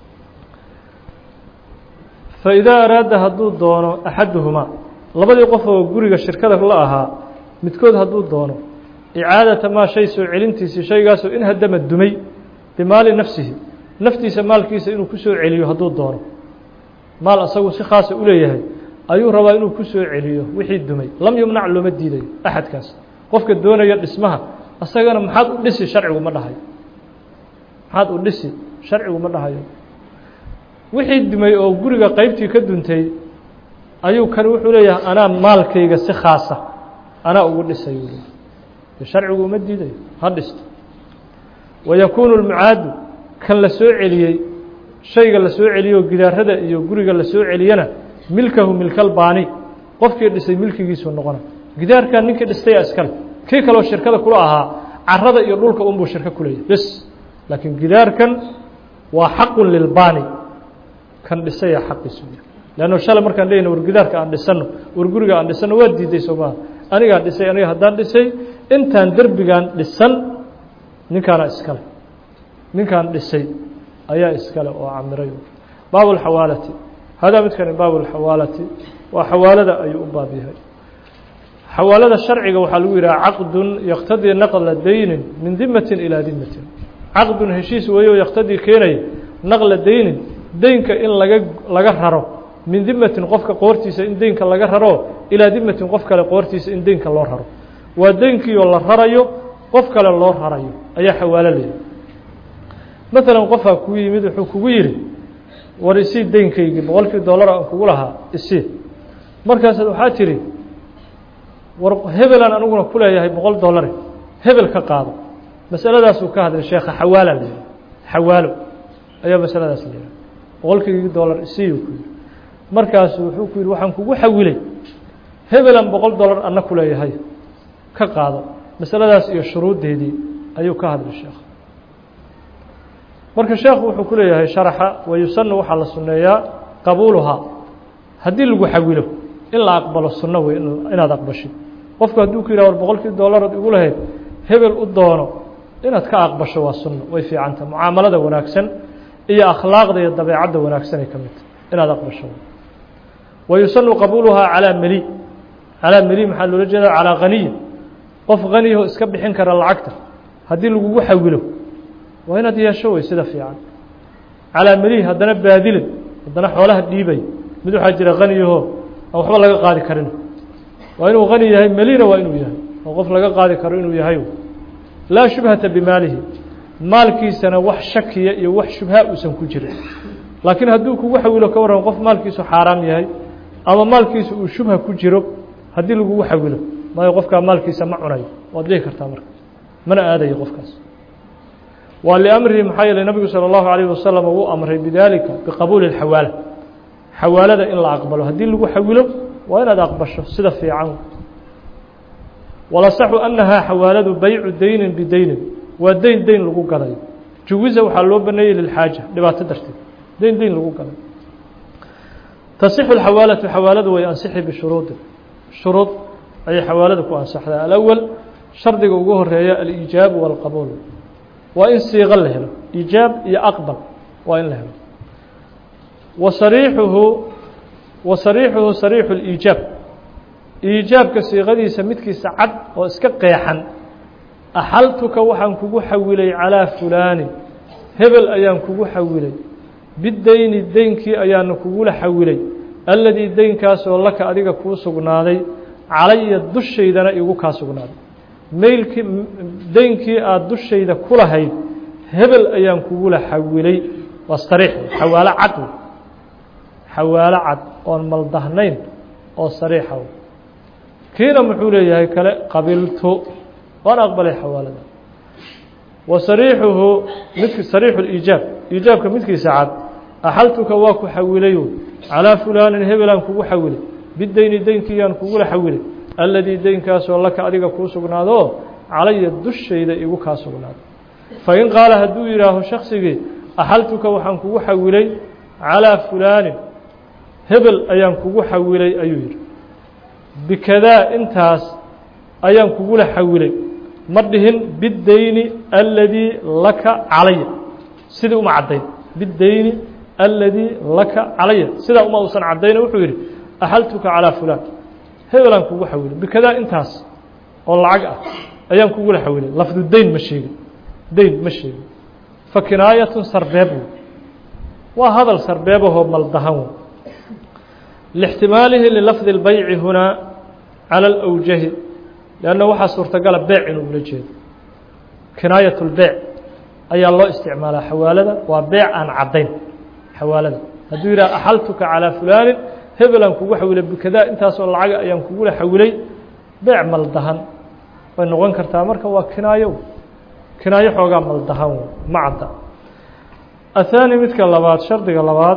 faidaa araada hadduu doono axaduhumaa labadii qof oo guriga shirkada la ahaa midkood hadduu doono icaadata maa shay soo celintiisii shaygaasoo in hadama dumay bimaali nafsihi naftiisa maalkiisa inuu ku soo celiyo hadduu doono maal asagu si khaasa u leeyahay ayuu rabaa inuu ku soo celiyo wixii dumay lam yumnac looma diidayo axadkaas qofka doonaya dhismaha asagana maxaad u dhisi sharcigu ma dhahayo maxaad u dhisi sharcigu ma dhahayo wixii dumay oo guriga qeybtii ka duntay ayuu kan wuxuu leeyahay anaa maalkayga si khaasa anaa ugu dhisay sharcigu uma diidayo ha dhisto wayakuunu lmucaadu kan la soo celiyey shayga la soo celiyoo gidaarada iyo guriga la soo celiyana milkahu milkalbaani qofkii dhisay milkigiisuu noqona gidaarkan ninkii dhistaya iskale kii kaleo shirkada kula ahaa carada iyo dhulka unbuu shirko kuleeyahy bes laakiin gidaarkan waa xaqun lilbaani kan dhisaya xaqiisu leanno shalay markaan leyna war gidaarka aan dhisano war guriga aan dhisano waa diiday soo maha anigaa dhisay aniga haddaan dhisay intaan derbigaan dhisan ninkaana iskale ninkaan dhisay ayaa iskale oo camiray baab اlxawaalati hadaa midkani baab اlxawaalati waa xawaalada ayuu u baab yahay xawaalada sharciga waxaa lagu yidhaha caqdun yaktadii naqla daynin min dimatin ilaa dimatin caqdun heshiis weeyo yaktadii keenaya naqla daynin deynka in laga laga raro min dimatin qofka qoortiisa in deynka laga raro ilaa dimatin qof kale qoortiisa in deynka loo raro waa deynkiioo la rarayo qof kale loo rarayo ayaa xawaalo leeyahy maalan qofaa kuu yimid wuxuu kugu yidhi war isii deynkaygii boqolkii dollar aan kugu lahaa isii markaasaad waxaa tidhi war hebelaan aniguna ku leeyahay boqol dollare hebel ka qaado masaladaasuu ka hadlay sheekha xawaala la yidhi xawaalo ayaa masaladaas la yidhaha boqolkiigii dollar isiiyu ku yidhi markaasu wuxuu ku yidhi waxaan kugu xawilay hebelan boqol dollar anna ku leeyahay ka qaado masaladaas iyo shuruuddeedii ayuu ka hadlay sheekh marka sheekhu wuxuu ku leeyahay sharaxa wayusanu waxaa la sunneeyaa qabuuluhaa haddii lagu xawilo in la aqbalo sunno wey inaad aqbashid qofku hadduu ku yidhah war boqolkii dollarood igu lahayd hebel u doono inaad ka aqbasho waa sunno way fiicanta mucaamalada wanaagsan iyo akhlaaqda iyo dabeecadda wanaagsanay ka midta inaad aqbasho wayusanu qabuuluhaa calaa meli calaa meli maxaa loola jeedaa calaa haniyin qof haniyaho iska bixin kara lacagta haddii lagugu xawilo waa inaad yeesho wey sida fiican calaa melihi haddana baadilin haddana xoolaha dhiibay mid waxaa jira haniyaho aan waxba laga qaadi karin waa inuu hani yahay melina waa inuu yahay oo qof laga qaadi karo inuu yahay laa shubhata bimaalihi maalkiisana wax shakiya iyo wax shubha uusan ku jirin laakiin hadduu kugu xawilo ka warran qof maalkiisu xaaraam yahay ama maalkiisu uu shubha ku jiro haddii lagugu xawilo maayo qofkaa maalkiisa ma cunayo waad dhihi kartaa marka mana aadayo qofkaas waa liamrihi maxaa yeeley nabigu salى اllahu alayh wasalam uu amray bidalika biqabuuli اxawaala xawaalada in la aqbalo haddii lagu xawilo waa inaad aqbasho sida fiican walasaxu annahaa xawaaladu baycu daynin bidaynin waa deyn deyn lagu gadayo juwisa waxaa loo baneeyey lilxaaja dhibaato darteed deyn deyn lagu gaday tasixu اxawaalatu xawaaladu way ansixi bishuruudi shuruud ayay xawaalada ku ansaxdaa alأwal shardiga ugu horeeya aliijaabu wاlqabuul waa in siiqo la helo iijaab iyo aqbal waa in la helo wa sariixuhu wa sariixuhu sariixu اliijaab iijaabka siiqadiisa midkiisa cad oo iska qeexan axaltuka waxaan kugu xawilay calىa fulaani hebel ayaan kugu xawilay bideyni deynkii ayaana kugula xawilay alladii deynkaasoo laka adiga kuu sugnaaday calaya dushaydana igu kaa sugnaaday maylkii deynkii aada dushayda ku lahayd hebel ayaan kugula xawilay waa sariix xawaalo cad xawaalo cad oon maldahnayn oo sariixa kiina muxuu leeyahay kale qabiltu waan aqbalay xawaalada wa sariixuhu mid sariixu liijaab iijaabka midkiisa cad axaltuka waa ku xawilayo calىa fulaanin hebelaan kugu xawilay bideyni deynkiyaan kugula xawilay alladii deynkaasoo laka adiga kuu sugnaado calaya dushayda igu kaa sugnaado fain qaala hadduu yidhaaho shaksigii axaltuka waxaan kugu xawilay calىa fulaanin hebel ayaan kugu xawilay ayuu yidhi bikadaa intaas ayaan kugula xawilay ma dhihin bideyni alladii laka calaya sidii uma caddayn bideyni alladii laka calaya sidaa uma uusan caddayna wuxuu yidhi axaltuka calىa fulaan hebelaan kugu xawilay bikadaa intaas oo lacag ah ayaan kugula xawilay lafdu deyn ma sheegin deyn ma sheegin fa kinaayatun sarbeeb wey waa hadal sarbeebahoo maldahan wey lاxtimaalihi lilafdi اlbayci hunaa calى اlأwjahi lanna waxaa suurtagala beec inuu ula jeedo kinaayat اlbeyc ayaa loo isticmaalaa xawaalada waa beec aan caddayn xawaalada hadduu yidhah axaltuka calىa fulaanin hebelaan kugu xawilay bikadaa intaasoo lacaga ayaan kugula xawilay beec maldahan way noqon kartaa marka waa kinaayo kinaayo xoogaa maldahan ma cadda aلthaani midka labaad shardiga labaad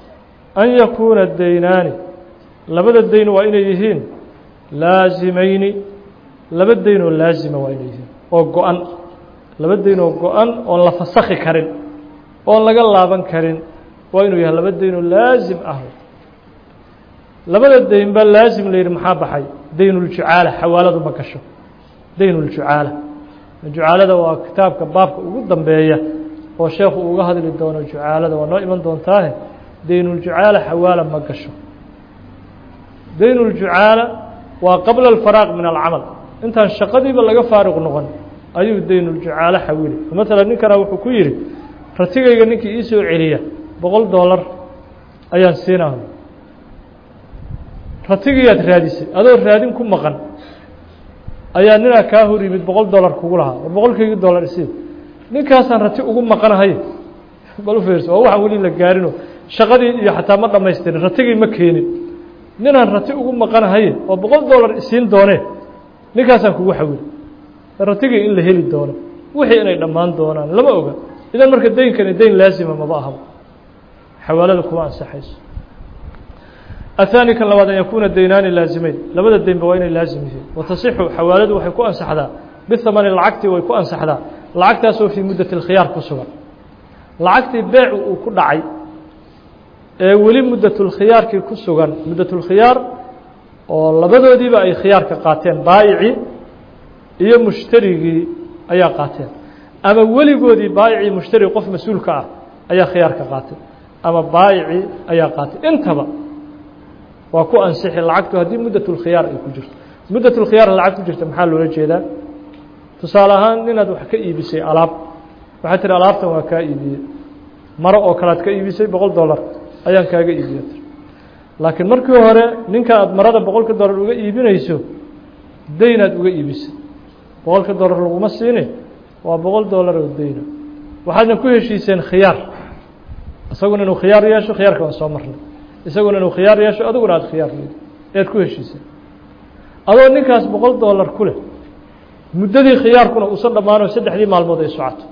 an yakuuna deynaani labada deyn waa inay yihiin laasimayni laba deyn oo laasima waa inay yihiin oo go-an laba deyn oo go-an oon la fasakhi karin oon laga laaban karin waa inuu yahay laba deyn oo laasim ah labada deyn baa laasim la yidhi maxaa baxay deynuljucaala xawaaladu ma gasho deynuljucaala jucaalada waa kitaabka baabka ugu dambeeya oo sheekhu uga hadli doono jucaalada waa noo iman doontaahe deynuljucaala xawaala ma gasho deynuljucaala waa qabla alfaraaq min alcamal intaan shaqadiiba laga faaruq noqon ayuu deynuljucaalo xawili maala ninkana wuxuu ku yidhi ratigayga ninkii ii soo celiya boqol dollar ayaan siinaa ratigiiyaad raadisay adoo raadin ku maqan ayaa ninaa kaa hor yimid boqol dollar kugu lahaa war boqolkaygii dollar isii ninkaasaan rati ugu maqanahay bal u fiirso waa waxaan weli la gaarino shaqadii iyo xataa ma dhamaystirin ratigii ma keenin ninaan rati ugu maqanahaye oo boqol dollar isiin doonee ninkaasaan kugu xawili ratigii in la heli doono wixii inay dhammaan doonaan lama oga idan marka deynkani deyn laasima maba ahaba xawaalada kuma ansaxayso aلثaanي kan labaad an yakuuna deynaani laazimeyn labada deynba waa inay laazim yihiin watasixu xawaaladu waxay ku ansaxdaa bihamani lacagti way ku ansaxdaa lacagtaasoo fii muddat اlkhiyaar ku sugan lacagtii beecu uu ku dhacay ee weli muddatulkhiyaarkii ku sugan muddatulkhiyaar oo labadoodiiba ay khiyaarka qaateen baayicii iyo mushtarigii ayaa qaateen ama weligoodii baayicii mushtari qof mas-uulka ah ayaa khiyaarka qaatay ama baayicii ayaa qaatay intaba waa ku ansixi lacagtu haddii muddatulkhiyaar ay ku jirto muddatulkhiyaar lacag ku jirta maxaa loola jeedaa tusaale ahaan inaad wax ka iibisay alaab waxaad tihi alaabtan waa kaa iibiyey maro oo kalead ka iibisay boqol dollar ayaan kaaga iibiya laakiin markii hore ninka aad marada boqolka dollar uga iibinayso deynaad uga iibisay boqolka dollar laguma siini waa boqol dollar oo deyna waxaadna ku heshiiseen khiyaar isaguna inuu khiyaar yeesho khiyaarka waan soo marnay isaguna inuu khiyaar yeesho adiguna aada khiyaar leedi ead ku heshiiseen adoo ninkaas boqol dollar ku leh muddadii khiyaarkuna uusan dhammaano saddexdii maalmood ay socoto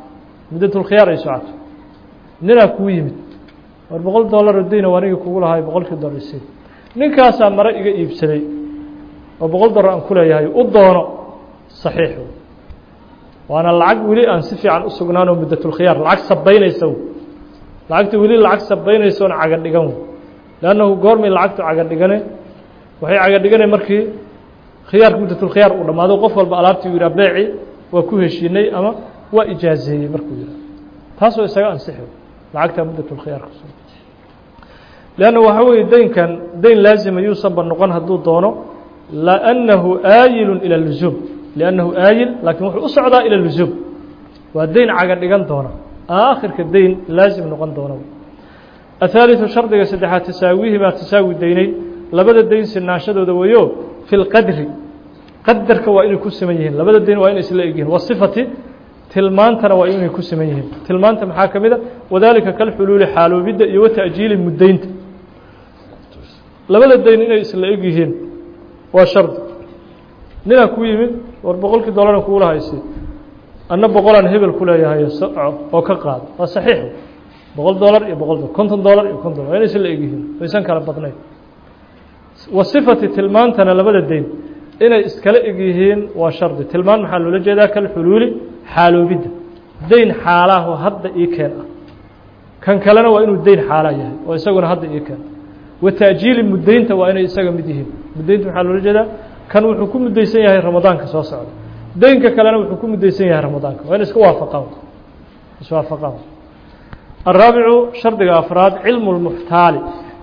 muddatulkhiyaar ay socoto ninaa kuu yimid war boqol dollar oo dayna anigii kugu lahay boqolkii dollar isi ninkaasaa mare iga iibsaday oo boqol dollar aan ku leeyahay u doono saxiix waana lacag weli aan si fiican u sugnaan oo muddatulkhiyaar lacag sabaynaysa lacagta weli lacag sabaynaysa oon caga dhigan leannahu goormay lacagtu caga dhigane waxay caga dhigane markii khiyaarka muddatulkhiyaar uu dhammaado qof walba alaabtii u yidhah beeci waa ku heshiinay ama waa ijaazeeyey markuu yidhah taasoo isaga ansixi lacagta muddatulkhiyaarka leanna waxaa weeye daynkan dayn laazima yuusanba noqon hadduu doono liannahu aayilun ila lusuum liannahu aayil laakiin wuxuu u socdaa ila lusuum waa dayn caga dhigan doona aakhirka dayn laazim noqon doona athaaliثu shardiga saddexaad tasaawihimaa tasaawi daynayn labada dayn sinaanshadooda weeyo fi lqadri qadarka waa inay ku siman yihiin labada dayn waa inay isla egyihin wasifati tilmaantana waa inay ku siman yihiin tilmaanta maxaa ka mid a wadaalika kalxuluuli xaaloobidda iyo wata'jiili muddaynta labada dayn inay isla eg yihiin waa shardi ninaa ku yimid war boqolkii dollaran kuula haysi anna boqolaan hebel ku leeyahay soco oo ka qaado waa saxiix boqol dollar iyo boqol dollar konton dollar iyo konton waa inay isla eg yihiin waysan kala badnayn wasifati tilmaantana labada dayn inay iskala eg yihiin waa shardi tilmaan maxaa loola jeedaa kalxuluuli xaaloobidda dayn xaalaho hadda ii keen ah kan kalena waa inuu dayn xaalaa yahay oo isaguna hadda ii keen wa ta'jiili muddaynta waa inay isaga mid yihiin muddaynta maxaa loola jeedaa kan wuxuu ku muddaysan yahay ramadaanka soo socda daynka kalena wuxuu ku muddaysan yahay ramadaanka waa in iska waafaqaan iswaafaqaan الraabicu shardiga afraad cilmu اlmuxtaali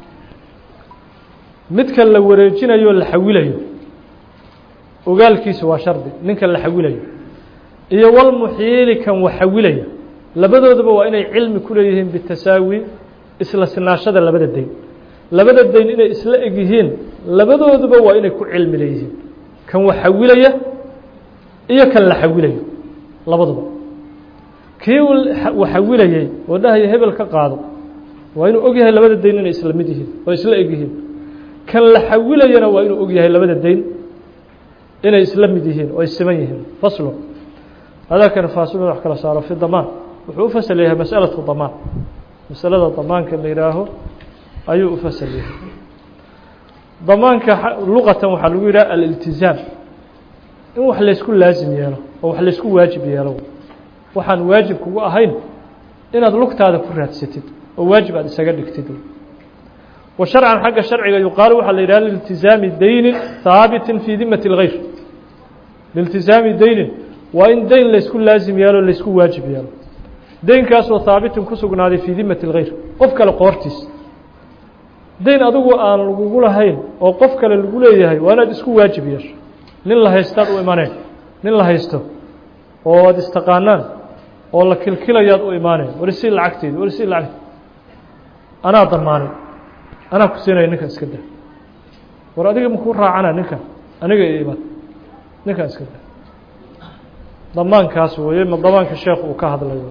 midka la wareejinayo la xawilayo ogaalkiisu waa shardi ninka la xawilayo iyo walmuxiili kan waxawilaya labadoodaba waa inay cilmi ku leeyihiin bitasaawi isla sinaashada labada dayn labada dayn inay isla eg yihiin labadooduba waa inay ku cilmi leeyihiin kan waxawilaya iyo kan la xawilayo labaduba kii waxawilayey oo dhahaya hebel ka qaado waa inuu og yahay labada dayn inay isla mid yihiin oo isla eg yihiin kan la xawilayana waa inuu og yahay labada dayn inay isla mid yihiin oo ay siman yihiin faslo hadalkan faasilun wax kala saaro fi damaan wuxuu u fasal yahay masأalaةu damaan masalada damaanka la yihaaho ayuu u fasal yahay damaanka luqatan waxaa lagu yidhaha aliltizaam in wax laysku laasim yeelo oo wax laysku waajib yeelo waxaan waajib kugu ahayn inaad lugtaada ku raadsatid oo waajib aad isaga dhigtid wa sharcan xagga sharciga yuqaalu waxaa la yidhaha liltizaami daynin haabitin fii dimati اlgayr liltizaami daynin waa in dayn laysku laasim yeelo laysku waajib yeelo daynkaasoo haabitin ku sugnaaday fii dimati اlgayr qof kale qoortiis dayn adigu aan lagugu lahayn oo qof kale lagu leeyahay waa inaad isku waajib yeesho nin la haystaad u imaneen nin la haysto oo ad istaqaanaan oo la kilkilayaad u imaaneen warisi lacagteedi warisi lacagte anaa damaanay anaa ku siinaya ninkan iska da war adiga makuu raacana ninkan aniga iyo iman ninkan iska da damaankaas weeye ma damaanka sheekh uu ka hadlayo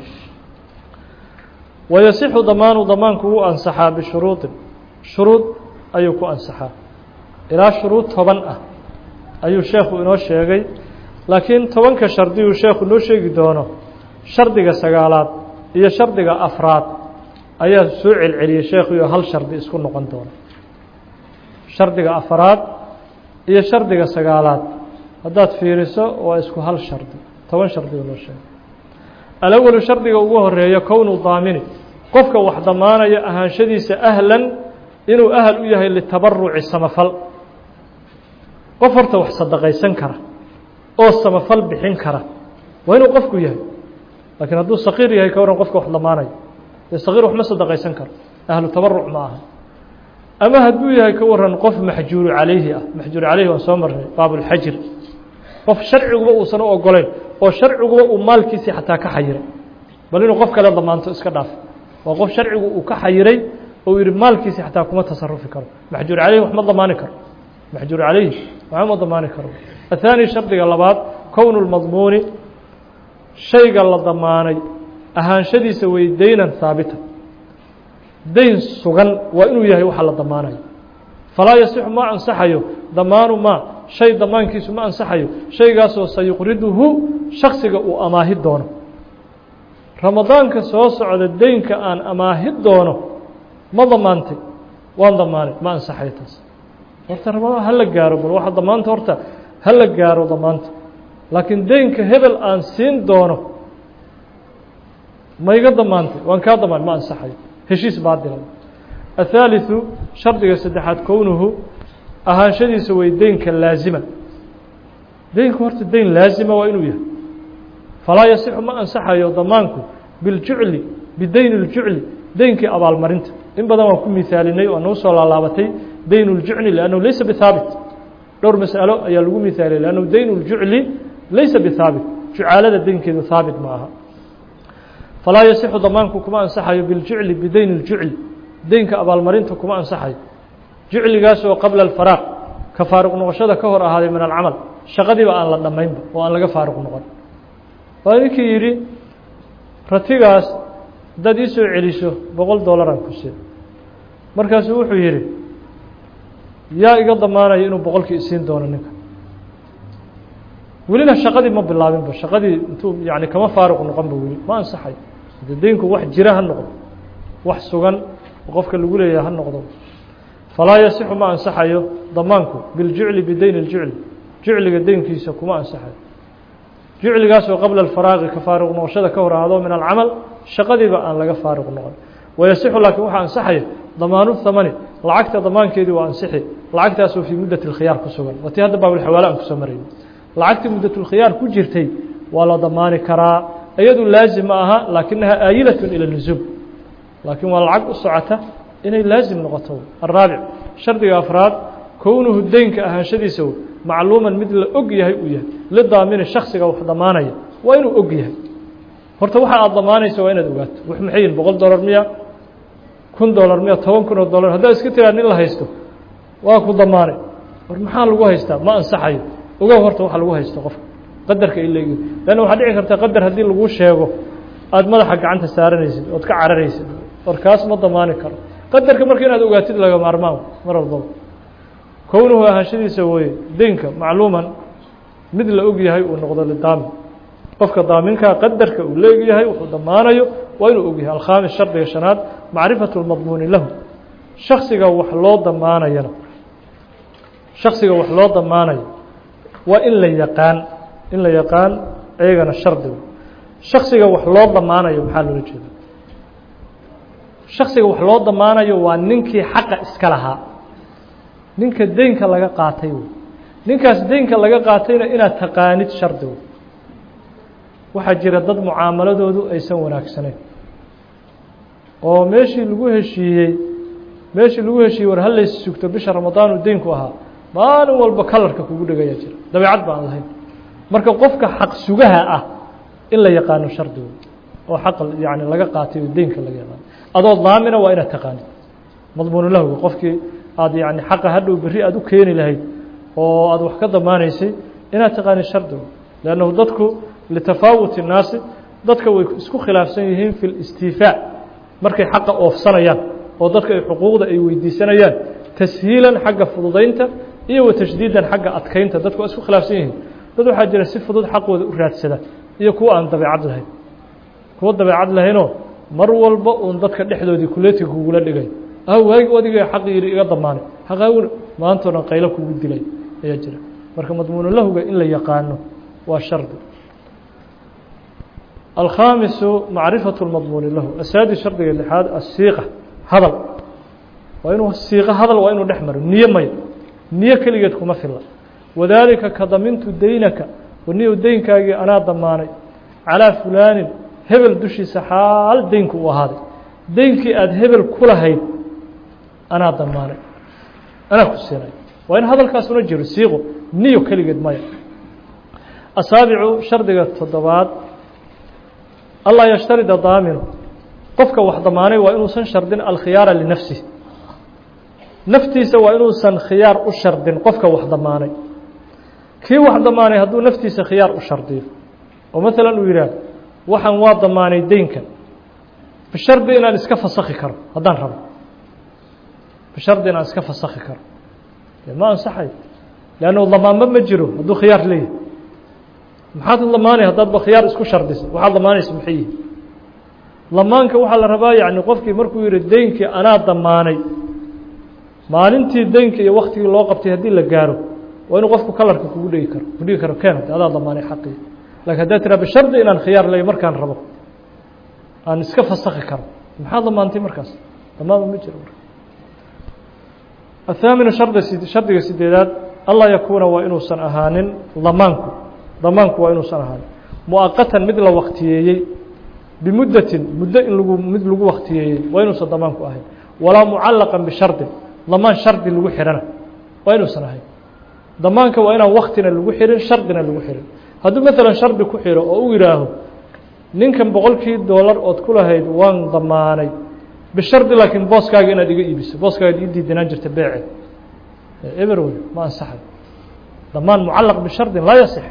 wayasixu damaanu damaanku wuu ansaxaa bishuruudin shuruud ayuu ku ansaxaa ilaa shuruud toban ah ayuu sheekhu inoo sheegay laakiin tobanka shardiyuu sheekhu noo sheegi doono shardiga sagaalaad iyo shardiga afraad ayaa soo celceliyey sheekhuyo hal shardi isku noqon doona shardiga afraad iyo shardiga sagaalaad haddaad fiiriso waa isku hal shardi toban shardigu noo sheegay alawalu shardiga ugu horeeya kownu daamini qofka wax damaanaya ahaanshadiisa ahlan inuu ahal u yahay litabaruci samafal qof horta wax sadaqaysan kara oo samafal bixin kara waa inuu qofku yahay laakiin hadduu saqiir yahay ka waran qofka wax damaanaya dee saqiir waxma sadaqaysan karo ahlu tabaruc ma aha ama hadduu yahay ka waran qof maxjuuru calayhi ah maxjuuru calayhi waan soo marnay baabulxajir qof sharciguba uusan u ogolayn oo sharciguba uu maalkiisii xataa ka xayiray bal inuu qof kale damaanto iska dhaaf waa qof sharcigu uu ka xayiray oo yihi maalkiisii xataa kuma tasarufi karo maxjuur calayhi wax ma damaani karo maxjuur calayhi waxba ma damaani karo athaani shardiga labaad kownu lmadmuuni shayga la damaanay ahaanshadiisa wey daynan haabita dayn sugan waa inuu yahay waxa la damaanayo falaa yasixu ma ansaxayo damaanu maa shay damaankiisu ma ansaxayo shaygaasoo sayuqriduhu shaksiga uu amaahi doono ramadaanka soo socda deynka aan amaahi doono ma damaantay waan damaanay ma ansaxay taas horta ramadaan ha la gaaro bal waxa damaanta horta ha la gaaro damaanta laakiin deynka hebel aan siin doono ma iga damaantay waan kaa damaan ma ansaxayo heshiis baadila athaaliثu shardiga saddexaad kownuhu ahaanshadiisa way deynka laazima deynku horta deyn laazima waa inuu yahay falaa yasixu ma ansaxayo damaanku biljucli bideyn اljucli deynkii abaalmarinta in badan waan ku misaalinay oo nagu soo laalaabatay deyn اljucli lannahu laysa bihaabit dhowr mas'alo ayaa lagu misaaliyay lannahu deyn اljucli laysa bihaabit jucaalada deynkeedu haabit ma aha falaa yasixu damaanku kuma ansaxayo biljucli bideyn اljucli deynka abaalmarinta kuma ansaxayo jucligaas oo qabla alfaraaq ka faaruq noqoshada ka hor ahaaday min alcamal shaqadiiba aan la dhammaynba oo aan laga faaruq noqon waa ninkii yidhi ratigaas haddaad ii soo celiso boqol dollaraan ku siin markaasuu wuxuu yidhi yaa iga damaanaya inuu boqolkii isiin doono ninka welina shaqadii ma bilaabinba shaqadii intuu yani kama faaruq noqonba weli ma ansaxayo de deynku wax jira ha noqdo wax sugan oo qofka lagu leeyahay ha noqdo falaa yasixu ma ansaxayo damaanku biljucli bideyn اljucli jucliga deynkiisa kuma ansaxayo jucligaasoo qabla alfaraaqi ka faaruq noqoshada ka hor ahaado min alcamal shaqadiiba aan laga faaruq noqon wayasixu laakiin waxaa ansaxaya damaanu thamani lacagta damaankeedii waa ansixi lacagtaasoo fii muddat اlkhiyaar ku sugan waa tii hadda baabulxawaale aan kusoo marayno lacagtii muddatulkhiyaar ku jirtay waa la damaani karaa iyadu laazim ma aha laakinaha aayilatun ila lusuum laakiin waa lacag u socota inay laazim noqoto araabic shardiga afraad kownuhu deynka ahaanshadiisa macluuman mid la og yahay uu yahay lidaamini shaksiga wax damaanaya waa inuu og yahay horta waxa aada damaanaysa waa inaad ogaato wax maxay yihin boqol dollar miya kun dollar miya toban kun oo dollar haddaad iska tiraa nin la haysto waa ku damaanay war maxaa lagu haystaa ma ansaxayo ogow horta waxa lagu haysto qofka qadarka ileegi lanna waxaa dhici karta qadar haddii laguu sheego aada madaxa gacanta saaranaysid ood ka cararaysid war kaas ma damaani karo qadarka marka inaad ogaatid laga maarmaan mar walbaba kownuhu ahaanshadiisa weye deynka macluuman mid la og yahay uu noqdo lidaamin qofka daaminkaa qadarka uu leeg yahay wuxuu damaanayo waa inuu og yahay alkhaamis shardiga shanaad macrifatu lmadmuuni lahu shaksiga wax loo damaanayana shaksiga wax loo damaanayo waa in la yaqaan in la yaqaan iyagana shardiga shaksiga wax loo damaanayo maxaa loola jeeda shaksiga wax loo damaanayo waa ninkii xaqa iska lahaa ninka deynka laga qaatay wey ninkaas deynka laga qaatayna inaad taqaanid shardigu waxaa jira dad mucaamaladoodu aysan wanaagsanayn oo meeshii lagu heshiiyey meeshii lagu heshiiyey war halays sugto bisha ramadaanu deynku ahaa maalin walba kalarka kugu dhegaya jira dabeecad ba aan lahayn marka qofka xaq sugaha ah in la yaqaano shardigu oo xaq yani laga qaatay oo deynka laga yaqaano adoo daamina waa inaad taqaanid madmuunulahwi qofkii aada yani xaqa hadhow berri aada u keeni lahayd oo aada wax ka damaanaysay inaad taqaanid shardigu leannahu dadku litafaawuti الnaasi dadka way isku khilaafsan yihiin fi اlistiifaac markay xaqa oofsanayaan oo dadka ay xuquuqda ay weydiisanayaan tashiilan xagga fududaynta iyo wa tashdiidan xagga adkaynta dadku waa isku khilaafsan yihiin dad waxaa jira si fudud xaqooda u raadsada iyo kuwa aan dabeecad lahayn kuwa dabeecad lahaynoo mar walba uun dadka dhexdoodii kuleetiga kugula dhigay ah waagi adiga xaq yidhi iga damaanay xaqaawina maantoo dhan qaylo kugu dilay ayaa jira marka madmuunulahuga in la yaqaano waa shardi alkhaamisu macrifaة اmadmuuni lahu asaadi shardiga lixaad asiiqa hadal waa inuu siiqo hadal waa inuu dhex maro niyo maya niyo keligeed kuma filla wadaalika ka damintu deynaka waniyow deynkaagii anaa damaanay calىa fulaanin hebel dushiisa xaal deynku u ahaaday deynkii aada hebel ku lahayd anaa damaanay anaa ku siinay waa in hadalkaasuna jiro siiqo niyo keligeed maya asaabicu shardiga toddobaad allaa yashtarida daaminu qofka wax damaanay waa inuusan shardin alkhiyaara linafsih naftiisa waa inuusan khiyaar u shardin qofka wax damaanay kii wax damaanay hadduu naftiisa khiyaar u shardiyo oo maalan uu yidhaah waxaan waa damaanay deynkan bishardi inaan iska fasakhi karo haddaan rabo bishardi inaan iska fasakhi karo dee ma ansaxayo leannu damaanba ma jiro hadduu khiyaar leeyahay maxaad damaanay haddaadba khiyaar isku shardisa waxaad damaanaysa maxay yihi damaanka waxaa la rabaa yani qofkii markuu yihi deynkii anaa damaanay maalintii deynka iyo waktigii loo qabtay haddii la gaaro waa inuu qofku kalarka kugu dhegi karo ku dhigi karo keen adaa damaanay xaqii lakin haddaa tiraa bishardi inaan khiyaar ley markaan rabo aan iska fasakhi karo maxaa damaantay markaas damaanba ma jiro marka athaaminu shardi shardiga sideedaad allaa yakuuna waa inuusan ahaanin damaanku damaanku waa inuusan ahaanin muaqatan mid la waktiyeeyey bimuddatin muddo in lagu mid lagu waktiyeeyey waa inuusan damaanku ahayn walaa mucallaqan bishardin damaan shardi lagu xihana waa inuusan ahayn damaanka waa inaan waktina lagu xihin shardina lagu xihin hadduu maalan shardi ku xiro oo u yihaaho ninkan boqolkii doolar ood ku lahayd waan damaanay bishardi laakiin booskaaga inaad iga iibiso booskaaga ii diidanaan jirta beece eber wey ma ansaxay damaan mucallaq bishardin laa yasix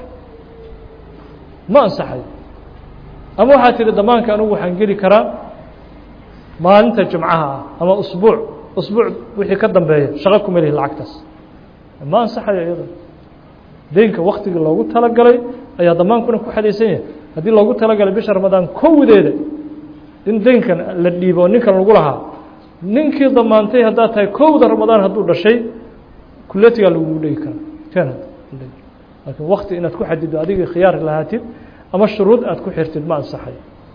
ma ansaxayo ama waxaad tihi damaanka anugu waxaan geli karaa maalinta jumcaha ah ama usbuuc usbuuc wixii ka dambeeya shaqo kuma lihi lacagtaas ma ansaxayo iyada deynka waktigii loogu talagalay ayaa damaankuna ku xadaysan yahay haddii loogu talagalay bisha ramadaan kowdeeda in deynkan la dhiibo oo ninkan lagu lahaa ninkii damaantay haddaad tahay kowda ramadaan hadduu dhashay kulatigaa lagugu dhegi karaa ken laakiin wakti inaad ku xadido adigii khiyaar lahaatid ama shuruud aad ku xirtid ma ansaxayo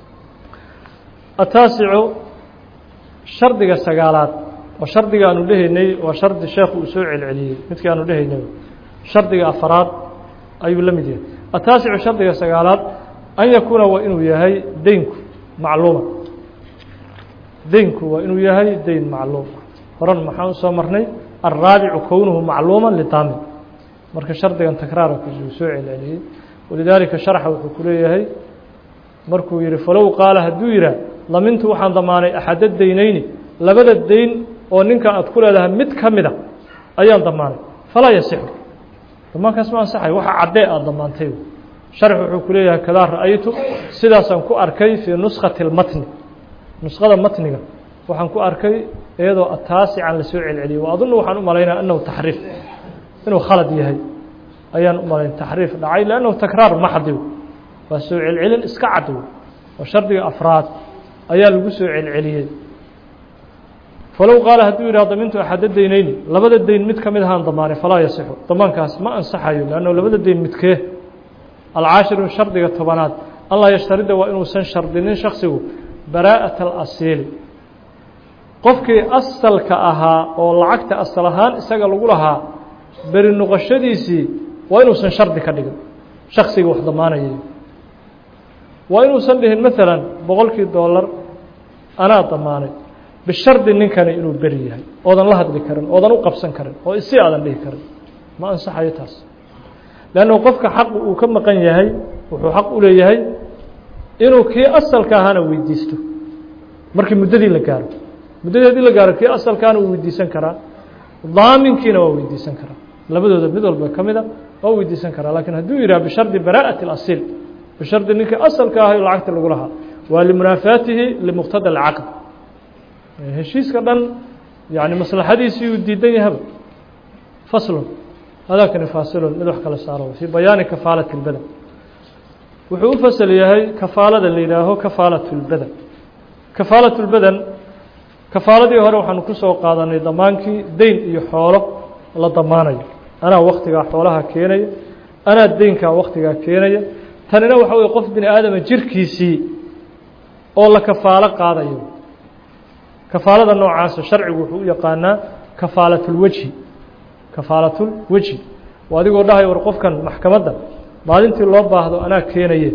ataasicu shardiga sagaalaad oo shardiga aanu dhehaynay waa shardi sheekhu uu soo celceliyey midkii aanu dhehaynay shardiga afaraad ayuu la mid yahay ataasicu shardiga sagaalaad an yakuuna waa inuu yahay deynku macluuma deynku waa inuu yahay deyn macluum horan maxaan usoo marnay alraabicu kownuhu macluuma lidaamin marka shardigan takraarkiisu uu soo celceliyey walidaalika sharxa wuxuu ku leeyahay markuu yihi falow qaala hadduu yihaah damintu waxaan damaanay axadda deynayni labada deyn oo ninkan aad ku leedahay mid ka mida ayaan damaanay falaa yasixu damaankaas ma ansaxay waxa caddee aada damaantay sharx wuxuu ku leeyahay kadaa ra'aytu sidaasaan ku arkay fii nuskati اlmatni nusqada matniga waxaan ku arkay iyadoo ataasican lasoo celceliyey wa adunu waxaan u malaynaya annahu taxriif inuu khalad yahay ayaan u malayn taxriif dhacay lannahu takraar maxdi waa soo celcelin iska cad oo shardiga afraad ayaa lagu soo celceliyey falow qaala hadduu yidhah damintu axadda deynayni labada deyn mid ka mid ahaan damaanay falaa yasixu damaankaas ma ansaxayo lanno labada deyn midkee alcaashiru shardiga tobanaad allah yashtarida waa inuusan shardinin shaksigu baraa'ata alasiili qofkii asalka ahaa oo lacagta asal ahaan isaga lagu lahaa beri noqoshadiisii waa inuusan shardi ka dhigin shaksiga wax damaanayay waa inuusan dhihin maalan boqolkii doolar anaa damaanay bishardi ninkani inuu beri yahay oodan la hadli karin oodan u qabsan karin oo isi aadan dhihi karin ma ansaxayo taas leannu qofka xaq uu ka maqan yahay wuxuu xaq u leeyahay inuu kii asalka ahaana weydiisto markii muddadii la gaaro muddadii hadii la gaaro kii asalkaana uu weydiisan karaa daaminkiina waa weydiisan karaa labadooda mid walba ka mida waa weydiisan karaa lakiin hadduu yidhah bishardi baraa'ati اlasiil bishardi ninkii asalka ahay lacagta lagu lahaa waa limunaafaatihi limuqtada alcaqd heshiiska dhan yani maslaxadiisii uu diidan yahaba faslun hadakani faasilun mid wax kala saaro fii bayaani kafaalati اlbadan wuxuu u fasal yahay kafaalada la yidhaaho kafaalaة اlbadan kafaalaة اlbadan kafaaladii hore waxaanu ku soo qaadanay damaankii deyn iyo xoolo la damaanayo anaa waktigaa xoolaha keenaya anaa deynkaa waktigaa keenaya tanina waxa weye qof bini aadama jirkiisii oo la kafaalo qaadayo kafaalada noocaasa sharcigu wuxuu u yaqaanaa kafaalatulwejhi kafaalatulwejhi oo adigoo dhahay war qofkan maxkamadda maalintii loo baahdo anaa keenaye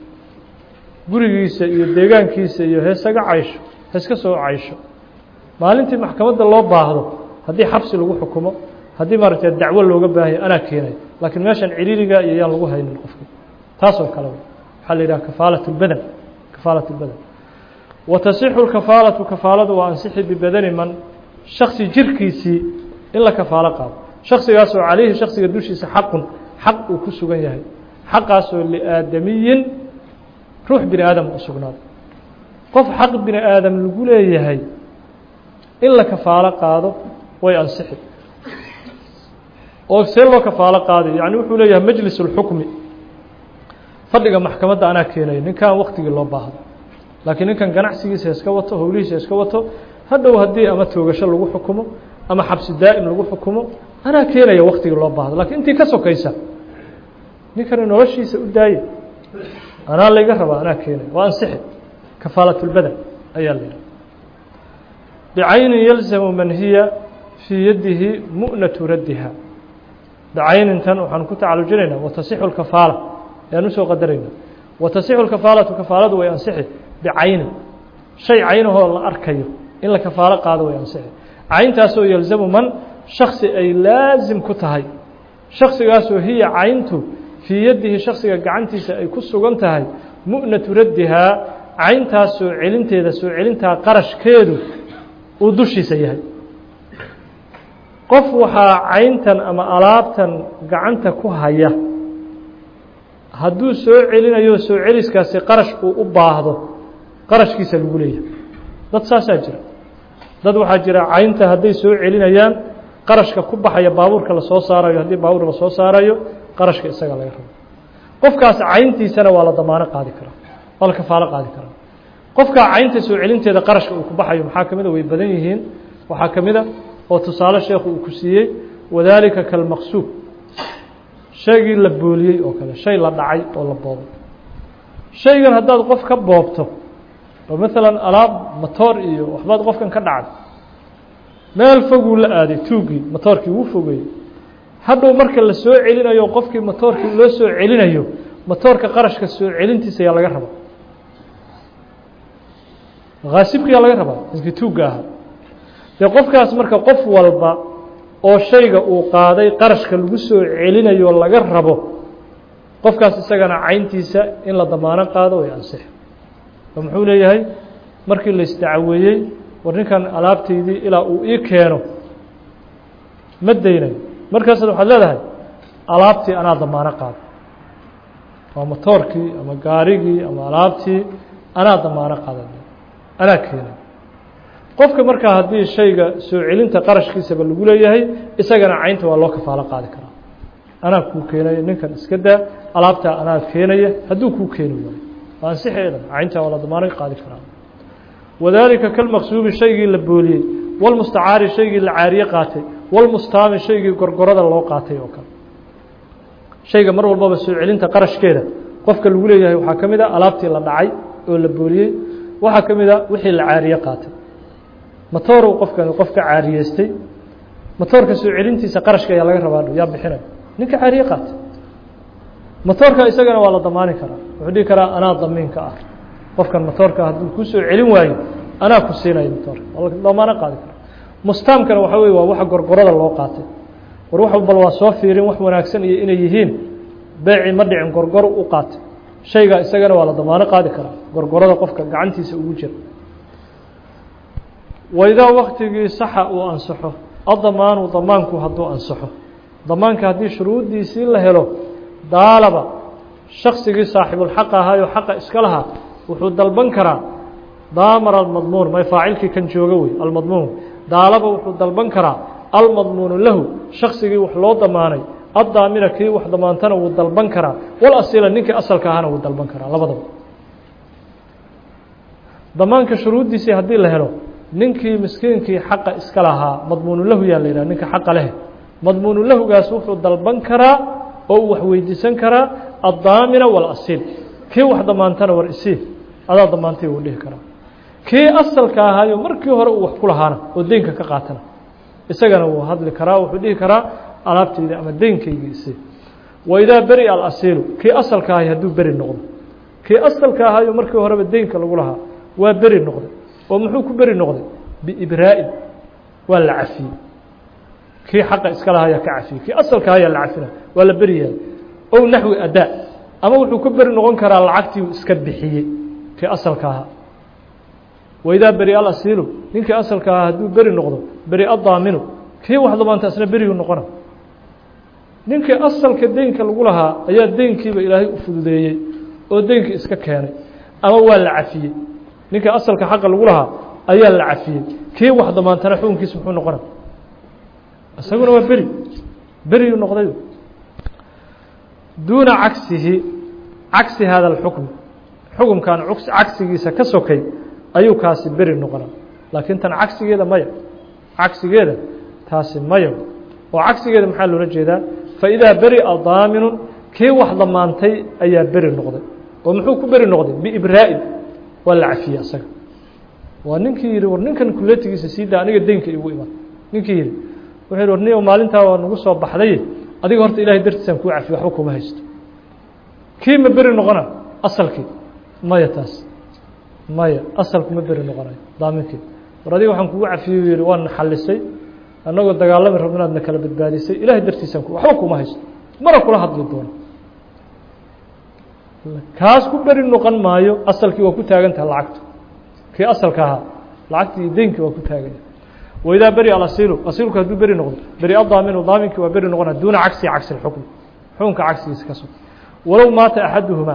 gurigiisa iyo deegaankiisa iyo heesaga caysho heeska soo caysho maalintii maxkamadda loo baahdo haddii xabsi lagu xukumo haddii maaragtay dacwo looga baahaya anaa keenayo laakiin meeshan ciriiriga iyo yaan lagu haynin qofka taas oo kale waxaa la yidhaha kafaalat اlbadan kafaalat اlbadan wa tasixu lkafaalatu kafaaladu waa ansixi bibadani man shaksi jirkiisii in la kafaalo qaado shaksigaasoo calayhi shaksiga dushiisa xaqun xaq uu ku sugan yahay xaqaasoo liaadamiyin ruux bini aadam u sugnaado qof xaq bini aadam lagu leeyahay in la kafaalo qaado way ansixi oo see loo kafaalo qaaday yani wuxuu leeyahay majlis اlxukmi fadhiga maxkamadda anaa keenayo ninkan waktigii loo baahdo laakiin ninkan ganacsigiisa iska wato howlihiisa iska wato hadhow haddii ama toogasho lagu xukumo ama xabsi daa'im lagu xukumo anaa keenaya waktigii loo baahdo lakiin intii ka sokaysa ninkani noloshiisa u daaye anaa layga rabaa anaa keenaya waa ansixi kafaalatulbadan ayaa la yidhaha bicaynin yalzamu man hiya fii yadihi mu'natu raddiha bicaynintan waxaan ku tacalujinaynaa watasixu lkafaala ayaan usoo qadarayna watasixu lkafaalatu kafaaladu way ansixi bicaynin shay caynahoo la arkayo in la kafaalo qaado way ansixi cayntaasoo yalzamu man shaksi ay laasim ku tahay shaksigaasoo hiya cayntu fii yadihi shaksiga gacantiisa ay ku sugan tahay mu'natu raddihaa cayntaas soo celinteeda soo celintaa qarashkeedu uu dushiisa yahay qof waxaa cayntan ama alaabtan gacanta ku haya hadduu soo celinayo soo celiskaasi qarash uu u baahdo qarashkiisa lagu leeyahay dad saasaa jira dad waxaa jira caynta hadday soo celinayaan qarashka ku baxaya baabuurka lasoo saarayo haddii baabuur lasoo saarayo qarashka isaga laga rabo qofkaas cayntiisana waa la damaano qaadi karaa waa la kafaalo qaadi karaa qofkaa caynta soo celinteeda qarashka uu ku baxayo maxaa ka mid a way badan yihiin waxaa ka mid a oo tusaale sheekhu uu ku siiyey wadaalika kalmaqsuub shaygii la booliyey oo kale shay la dhacay oo la boobay shaygan haddaad qof ka boobto oo maalan alaab matoor iyo waxbaad qofkan ka dhacday meel foguu la aaday tuuggii matoorkii wuu fogeeyey hadhow marka la soo celinayo qofkii matoorkii loo soo celinayo matoorka qarashka soo celintiisa ayaa laga rabaa haasibkiyaa laga rabaa ninkii tuugga ahaa dee qofkaas marka qof walba oo shayga uu qaaday qarashka lagu soo celinayo laga rabo qofkaas isagana cayntiisa in la damaano qaado way ansix oo muxuu leeyahay markii la isdacaweeyey war ninkan alaabtaydii ilaa uu ii keeno ma daynayo markaasaad waxaad leedahay alaabtii anaa damaano qaado waa motoorkii ama gaarigii ama alaabtii anaa damaano qaada anaa keenay qofka markaa haddii shayga soo celinta qarashkiisaba lagu leeyahay isagana caynta waa loo kafaalo qaadi karaa anaa kuu keenaya ninkan iska daa alaabtaa anaa keenaya hadduu kuu keeni waayo waa ansixeedan cayntaa waa la damaano qaadi karaa wadaalika kalmaqsuubi shaygii la booliyey walmustacaari shaygii la caariye qaatay walmustaami shaygii gorgorada loo qaatay oo kale shayga mar walbaba soo celinta qarashkeeda qofka lagu leeyahay waxaa ka mid a alaabtii la dhacay oo la booliyey waxaa ka mid a wixii la caariye qaatay matoorow qofkani qof ka caariyeystay matoorka soo celintiisa qarashka ayaa laga rabaa yaa bixinay ninka caariye qaatay matoorka isagana waa la damaani karaa wuxuu dhihi karaa anaa damiinka ah qofkan matoorka hadduu kuu soo celin waayo anaa ku siinaya matoorka waa la damaano qaadi karaa mustaamkana waxaa weye waa waxa gorgorada loo qaatay war wax bal waa soo fiirin wax wanaagsan iyo inay yihiin beeci ma dhicin gorgoro u qaatay shaygaa isagana waa la damaano qaadi karaa gorgorada qofka gacantiisa ugu jira waidaa waktigii saxa uu ansaxo adamaanu damaanku hadduu ansaxo damaanka haddii shuruuddiisii la helo daalaba shaksigii saaxibulxaq ahaayoo xaqa iska lahaa wuxuu dalban karaa daamar almadmuun may faacilkii kan jooga wey almadmuun daalaba wuxuu dalban karaa almadmuunu lahu shaksigii wax loo damaanay addaamina kii wax damaantana wuu dalban karaa wal asila ninkii asalka ahana wuu dalban karaa labadaba damaanka shuruuddiisii haddii la helo ninkii miskiinkii xaqa iska lahaa madmuunu lahu yaa la yidhah ninka xaqa leh madmuunu lahugaas wuxuu dalban karaa oo uu wax weydiisan karaa addaamina walasil kii wax damaantana war isii adaa damaantay wuu dhihi karaa kii asalka ahaayo markii hore uu wax ku lahaana oo deynka ka qaatana isagana wuu hadli karaa wuxuu dhihi karaa alaabtayda ama deynkayga isii waidaa beri alasiilu kii asalka ahay hadduu beri noqdo kii asalka ahaayo markii horeba deynka lagu lahaa waa beri noqday oo muxuu ku beri noqday biibraa'in waa la cafiyey kii xaqa iska lahaa ayaa ka cafiyey kii asalka ayaa la cafina waa la beri yahay ow naxwi adaa ama wuxuu ku beri noqon karaa lacagtii uu iska bixiyey kii asalka ahaa waidaa beri alasiilu ninkii asalka ahaa hadduu beri noqdo beri addaaminu kii wax damaanta isna berigu noqona ninkii asalka deynka lagu lahaa ayaa deynkiiba ilaahay u fududeeyey oo deynkii iska keenay ama waa la cafiyey ninkii asalka xaqa lagu lahaa ayaa la cafiyey kii wax damaantana xukunkiisa muxuu noqona isaguna waa beri beriyu noqday duuna cagsihi cagsi hada اlxukm xukumkan cagsigiisa ka sokay ayuu kaasi beri noqona laakiin tan cagsigeeda maya cagsigeeda taasi maya oo cagsigeeda maxaa loola jeedaa faidaa beri'a daaminun kii wax damaantay ayaa beri noqday oo muxuu ku beri noqday biibraa'in waa la cafiyey asaga waa ninkii yihi war ninkan kuletigiisa sii daa aniga deynka igu iman ninkii yihi wuxuu yihi war ni maalintaa waa nagu soo baxday adiga horta ilahay dartiisaan kuu cafiye waxba kuma haysto kii ma beri noqona asalkii maya taas maya asalku ma beri noqonayo daaminkii war adiga waxaan kugu cafiyey yihi waan xalisay annagoo dagaalami rabno inaad na kala badbaadisay ilahay dartiisaan waxba kuma haysto mana kula hadli doono kaas ku beri noqon maayo asalkii waa ku taagantaha lacagtu kii asalka ahaa lacagtii iyo deynkii waa ku taaganya waidaa beri alasiilu asiilku hadduu beri noqdo beri adaaminu daaminkii waa beri noqona duuna cagsi cagsi اxukm xukunka cagsigiisa ka sug walow maata axaduhumaa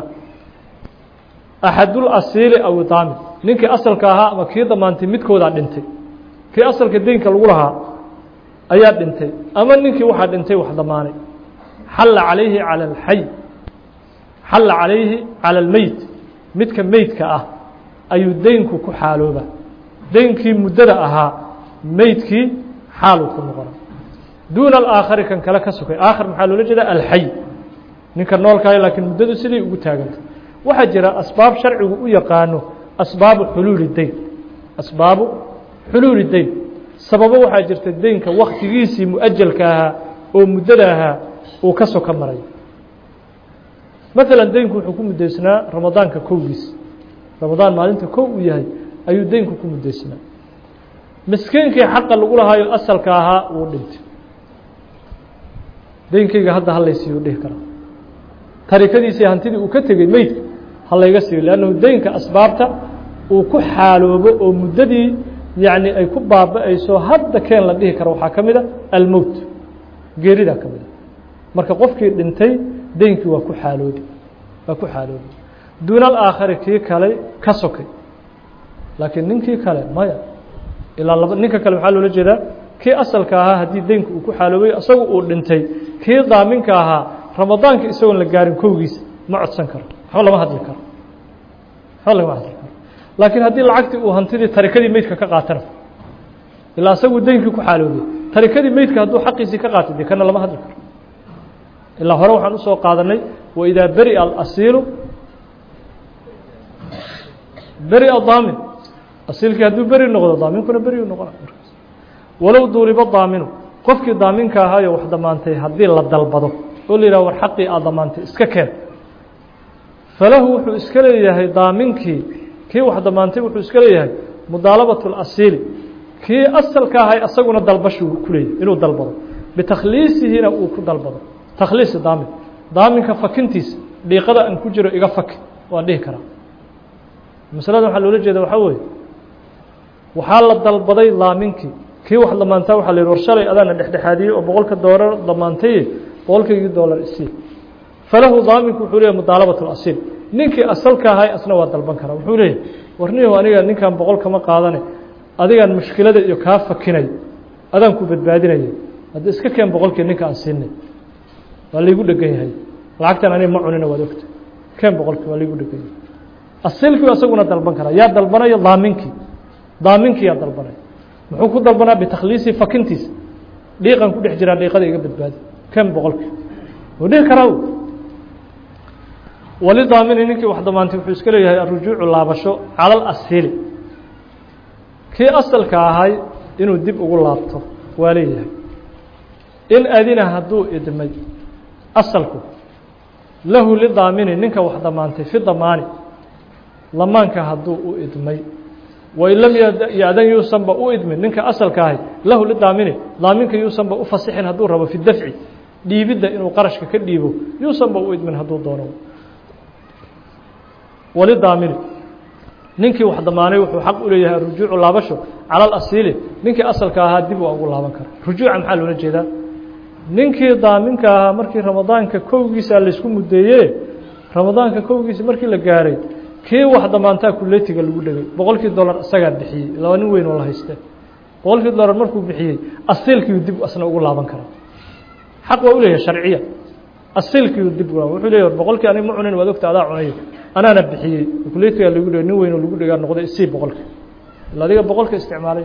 axadulasiili aw daamin ninkii asalka ahaa ama kii damaantay midkoodaa dhintay kii asalka deynka lagu lahaa ayaa dhintay ama ninkii waxaa dhintay wax damaanay xalla calayhi calى اlxay xalla calayhi calى اlmeyt midka meydka ah ayuu deynku ku xaalooba deynkii muddada ahaa meydkii xaaluu ku noqona duuna alaakhari kan kale ka sokay aakhar maxaa loola jeeda alxay ninka noolkahay laakiin muddadu siday ugu taagantay waxaa jira asbaab sharcigu u yaqaano asbaabu xuluuli deyn asbaabu xuluuli deyn sababo waxaa jirta deynka waktigiisii mu-ajalka ahaa oo muddada ahaa uu ka soka maray maalan deynku wuxuu ku muddaysnaa ramadaanka kowgiisa ramadaan maalinta kow uu yahay ayuu deynku ku muddaysnaa miskiinkii xaqa lagu lahaayo asalka ahaa wuu dhintay deynkeyga hadda halaysiiyu dhihi karaa tarikadiisii hantidii uu ka tegey meydka ha layga siiyo leannahu deynka asbaabta uu ku xaaloobo oo muddadii yacni ay ku baaba-ayso hadda keen la dhihi karo waxaa ka mid a almowt geeridaa ka mid a marka qofkii dhintay deynkii waa ku xaaloobi waa ku xaaloobi duuna alaakhari kii kale ka sokay laakiin ninkii kale maya ilaa laba ninka kale maxaa loola jeedaa kii asalka ahaa haddii deynka uu ku xaaloobay isagu uu dhintay kii daaminka ahaa ramadaanka isagoon la gaarin kowgiisa ma codsan karo waxba lama hadli karo waxba lagama hadli karo laakiin haddii lacagtii uu hantidii tarikadii meydka ka qaatana ilaa isagu deynkii ku xaaloobay tarikadii meydka hadduu xaqiisii ka qaatay dee kana lama hadli karo ilaa hore waxaan usoo qaadanay waidaa beri'a alasiilu beri'a daamin asiilkii hadduu beri noqdo daaminkuna beri noqona markaas walow duuriba daaminu qofkii daaminka ahaayo wax damaantay haddii la dalbado oo la yidhah war xaqii aad damaantay iska keen falahu wuxuu iska leeyahay daaminkii kii wax damaantay wuxuu iska leeyahay mudaalabaة اlasiili kii asalka ahay asaguna dalbashuu ku leeyahy inuu dalbado bitakhliisihina uu ku dalbado takhliisi daamin daaminka fakintiisa dhiiqada aan ku jiro iga faki waan dhihi karaa masalada waxaa loola jeeda waxaa weeye waxaa la dalbaday daaminkii kii wax damaantaa waxa la yidhi war shalay adaana dhexdhexaadiyey oo boqolka doolar damaantaye boqolkaygii doolar isii falahu daaminku wuxuu leeyahy mudaalabaة اlasiil ninkii asalka ahay asna waa dalban karaa wuxuu leeyahy warnihu aniga ninkan boqol kama qaadane adigaan mushkilada iyo kaa fakinay adaan ku badbaadinaya hadda iska keen boqolkii ninka aan siinay waa laygu dhegan yahay lacagtan aniga ma cunina waad ogta keen boqolkii waa laygu dhegan yahay asilkii asaguna dalban karaa yaa dalbanaya daaminkii daaminkii yaa dalbanaya muxuu ku dalbanaa bitakhliisi fakintiisa dhiiqan ku dhex jiraa dhiiqada iga badbaadi keen boqolkii wuu dhihi karaa walidaamini ninkii wax damaantay wuxuu iska leeyahay arujuucu laabasho cala alasiili kii asalka ahay inuu dib ugu laabto waa leeyahay in adina hadduu idmay asalku lahu lidaamini ninka wax damaantay fi damaani lamaanka hadduu u idmay wain lam yadan yuusanba u idmin ninka asalka ahay lahu lidaamini daaminka yuusanba u fasixin hadduu rabo fi dafci dhiibidda inuu qarashka ka dhiibo yuusanba u idmin hadduu doono walidaamini ninkii wax damaanay wuxuu xaq u leeyahay arujuucu laabasho cala alasiili ninkii asalka ahaa dib waa ugu laaban kara rujuuca maxaa loola jeedaa ninkii daaminka ahaa markii ramadaanka kowgiisa laysku muddeeye ramadaanka kowgiisa markii la gaaray kii wax damaantaa kuletiga lagu dhegay boqolkii dollar isagaa bixiyey laba nin weyn oo la hayste boqolkii dollar markuu bixiyey asiilkiiu dib asna ugu laaban karaa xaq waa u leeyahay sharciya asiilkiiu dib wuxuu leeyahy boqolkii anig ma cunin waad ogta adaa cunay anaana bixiyey kuleetigaa lagu dhig nin weyn lagu dhigaa noqday isii boqolka ila adiga boqolka isticmaalay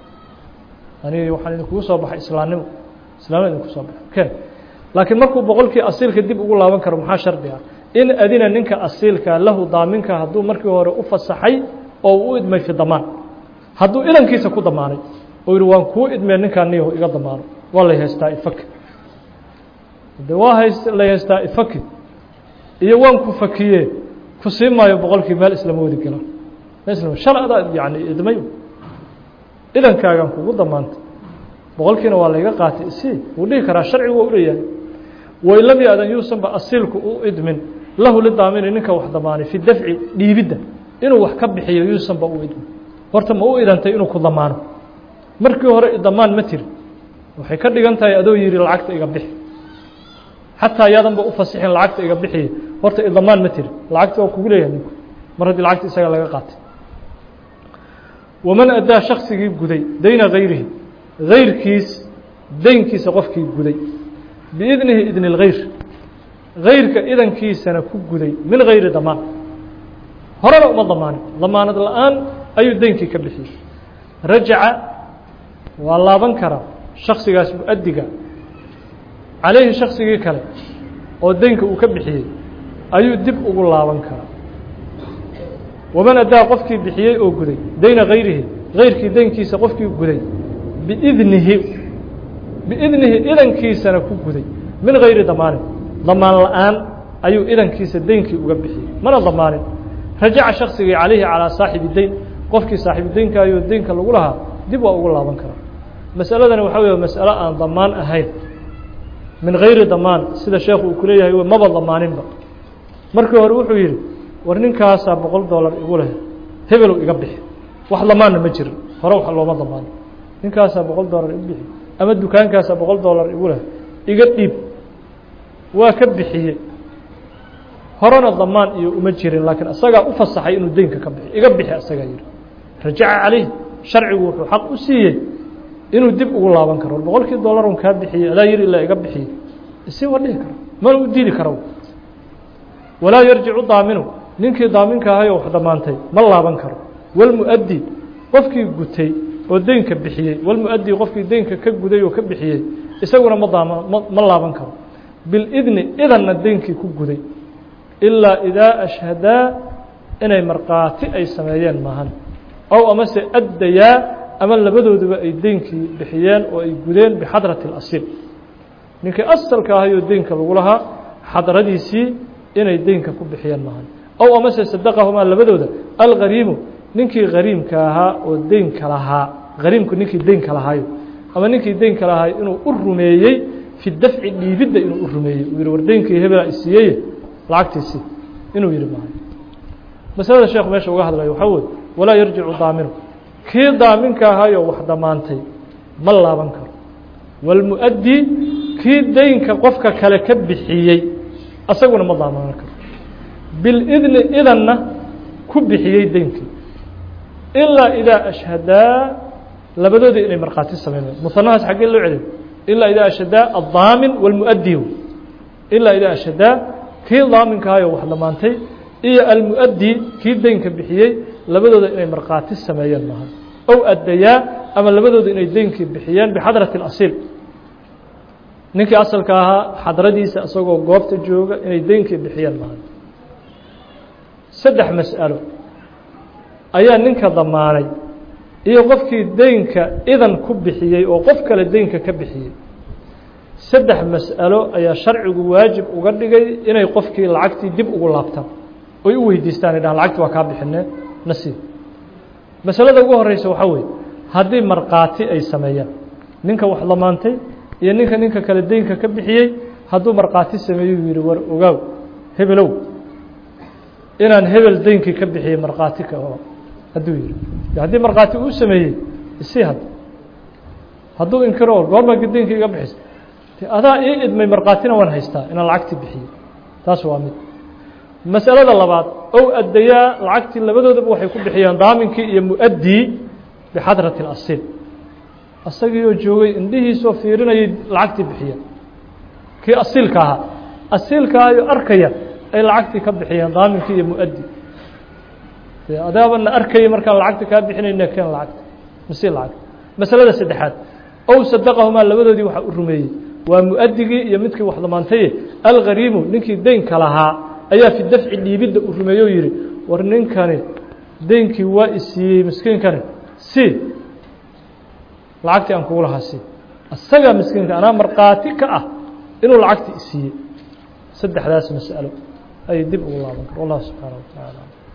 ani waxaan idinkugu soo baxay islaamnimo islaamnimo idinku soo baxay ken laakiin markuu boqolkii asiilka dib ugu laaban karo maxaa shardi ah in adina ninka asiilka lahu daaminka hadduu markii hore u fasaxay oo u idmay fi damaan hadduu idankiisa ku damaanay oo yihi waan kuu idmee ninkaan niyahu iga damaano waa lay haystaa ifaki de waa hays lay haystaa ifaki iyo waan ku fakiye ku sii maayo boqolkii meel islama wadi galaan meel shal adaa yani idmay idankaagan kugu damaantay boqolkiina waa layga qaatay isii wuu dhihi karaa sharcigu waa uleeyahay wain lam ya-dan yuusanba asiilku u idmin lahu lidaamini ninka wax damaanay fi dafci dhiibidda inuu wax ka bixiyo yuusanba u idmin horta ma u idantay inuu ku damaano markii hore damaan ma tiri waxay ka dhigan tahay adoo yihi lacagta iga bixi xataa yaadanba u fasixin lacagta iga bixiya horta idamaan ma tiri lacagta waa kugu leeyahay ninku mar haddii lacagta isaga laga qaatay waman addaa shaksigii guday dayna hayrihi hayrkiis daynkiisa qofkii guday biidnihi idni اlgayr gayrka idankiisana ku guday min gayri damaan horena uma damaanin damaanad la-aan ayuu deynkii ka bixiyey rajaca waa laaban karaa shaksigaas mu-adiga calayhi shaksigii kale oo deynka uu ka bixiyey ayuu dib ugu laaban karaa waman addaa qofkii bixiyey oo guday dayna hayrihi gayrkii deynkiisa qofkii guday biidnihi biidnihi idankiisana ku guday min gayri damaanin damaan la-aan ayuu idankiisa deynkii uga bixiyey mana damaanin rajaca shaksigii calayhi calaa saaxibi deyn qofkii saaxibu deynkaayoo deynka lagu lahaa dib waa ugu laaban karaa masaladani waxaa wey masalo aan damaan ahayn min gayri damaan sida sheekhu uu ku leeyahay maba damaaninba markii hore wuxuu yidhi war ninkaasaa boqol dollar igu leh hebelow iga bixi wax damaanna ma jirin hore wax looma damaano ninkaasaa boqol dollar igu bixi ama dukaankaasaa boqol dollar igu leh iga dhiib waa ka bixiyey horena damaan iyo uma jirin laakiin isagaa u fasaxay inuu deynka ka bixi iga bixi isagaa yihi rajaca calayh sharcigu wuxuu xaq u siiyey inuu dib ugu laaban karo boqolkii dollarun kaa bixiyey adaa yiri ilaa iga bixiyey isi waa dhihi karo mana u diidi karo walaa yarjicu daaminu ninkii daaminka ahay oo wax damaantay ma laaban karo walmu-addi qofkii gutay oo deynka bixiyey walmu-addi qofkii deynka ka guday oo ka bixiyey isaguna ma daama ma laaban karo bilidni idanna deynkii ku guday ilaa idaa ashhadaa inay markhaati ay sameeyeen maahan ow amase addayaa ama labadooduba ay deynkii bixiyeen oo ay gudeen bixadrati اlasiil ninkii asalka ahayoo deynka lagu lahaa xadradiisii inay deynka ku bixiyeen maahan ow amase sadaqahumaa labadooda algariimu ninkii gariimka ahaa oo deynka lahaa gariimku ninkii deynka lahaayo ama ninkii deynka lahaayo inuu u rumeeyey fi dafci dhiibidda inuu u rumeeyey uu yihi war deynkii hebela isiiyeye lacagtiisii inuu yihi maayo masalada sheekhu meesha uga hadlayo waxaa weye walaa yarjicu daaminu kii daaminka ahaayoo wax damaantay ma laaban karo walmu-addi kii deynka qofka kale ka bixiyey asaguna ma daamaan karo bilidni idanna ku bixiyey deynkii ilaa idaa ashhadaa labadoodii inay markhaati sameynayaan musanahaas xaggee loo celiyo ilaa idaa ashhadaa addaamin walmu-addi ilaa idaa ashhadaa kii daaminka ahaayoo wax damaantay iyo almu-addi kii deynka bixiyey labadooda inay markhaati sameeyeen maaha ow addayaa ama labadooda inay deynkii bixiyeen bixadrati اlasiil ninkii asalka ahaa xadradiisa isagoo goobta jooga inay deynkii bixiyeen maaha saddex mas'alo ayaa ninka damaanay iyo qofkii deynka idan ku bixiyey oo qof kale deynka ka bixiyey saddex mas'alo ayaa sharcigu waajib uga dhigay inay qofkii lacagtii dib ugu laabtaan oy u weydiistaan ay dhahaan lacagti waa kaa bixinee nasiib masalada ugu horeysa waxaa weeye haddii markhaati ay sameeyaan ninka wax damaantay iyo ninka ninka kale deynka ka bixiyey hadduu markhaati sameeyuu yihi war ogaaw hebelow inaan hebel deynkii ka bixiyey markhaati ka hadduu yihi haddii markhaati uu sameeyey isii had hadduu inkiro goormaa deynkii iga bixisa adaa ii idmay markhaatina waan haystaa inaan lacagtii bixiyey taas waa mid masalada labaad ow addayaa lacagtii labadoodaba waxay ku bixiyeen daaminkii iyo mu-addii bixadrati اlasiil isagiioo joogay indhihiisoo fiirinayay lacagtii bixiyeen kii asiilka ahaa asiilkaayo arkaya ay lacagtii ka bixiyeen daaminkii iyo mu-addi adaabana arkaya markaan lacagta kaa bixinayna keen lacagta masi lacagta masalada saddexaad ow sadaqahumaa labadoodii waxaa u rumeeyey waa mu-adigii iyo midkii wax damaantaye alghariimu ninkii deynka lahaa ayaa fi dafci dhiibidda uu rumeeye o yihi war ninkani deynkii waa isiiyey miskiinkani si lacagtii aan kugu lahaa si isagaa miskiinka anaa markhaati ka ah inuu lacagtii isiiyey saddexdaas mas'alo ayay dib ugu laaban kar wallahu subxaana wa tacaala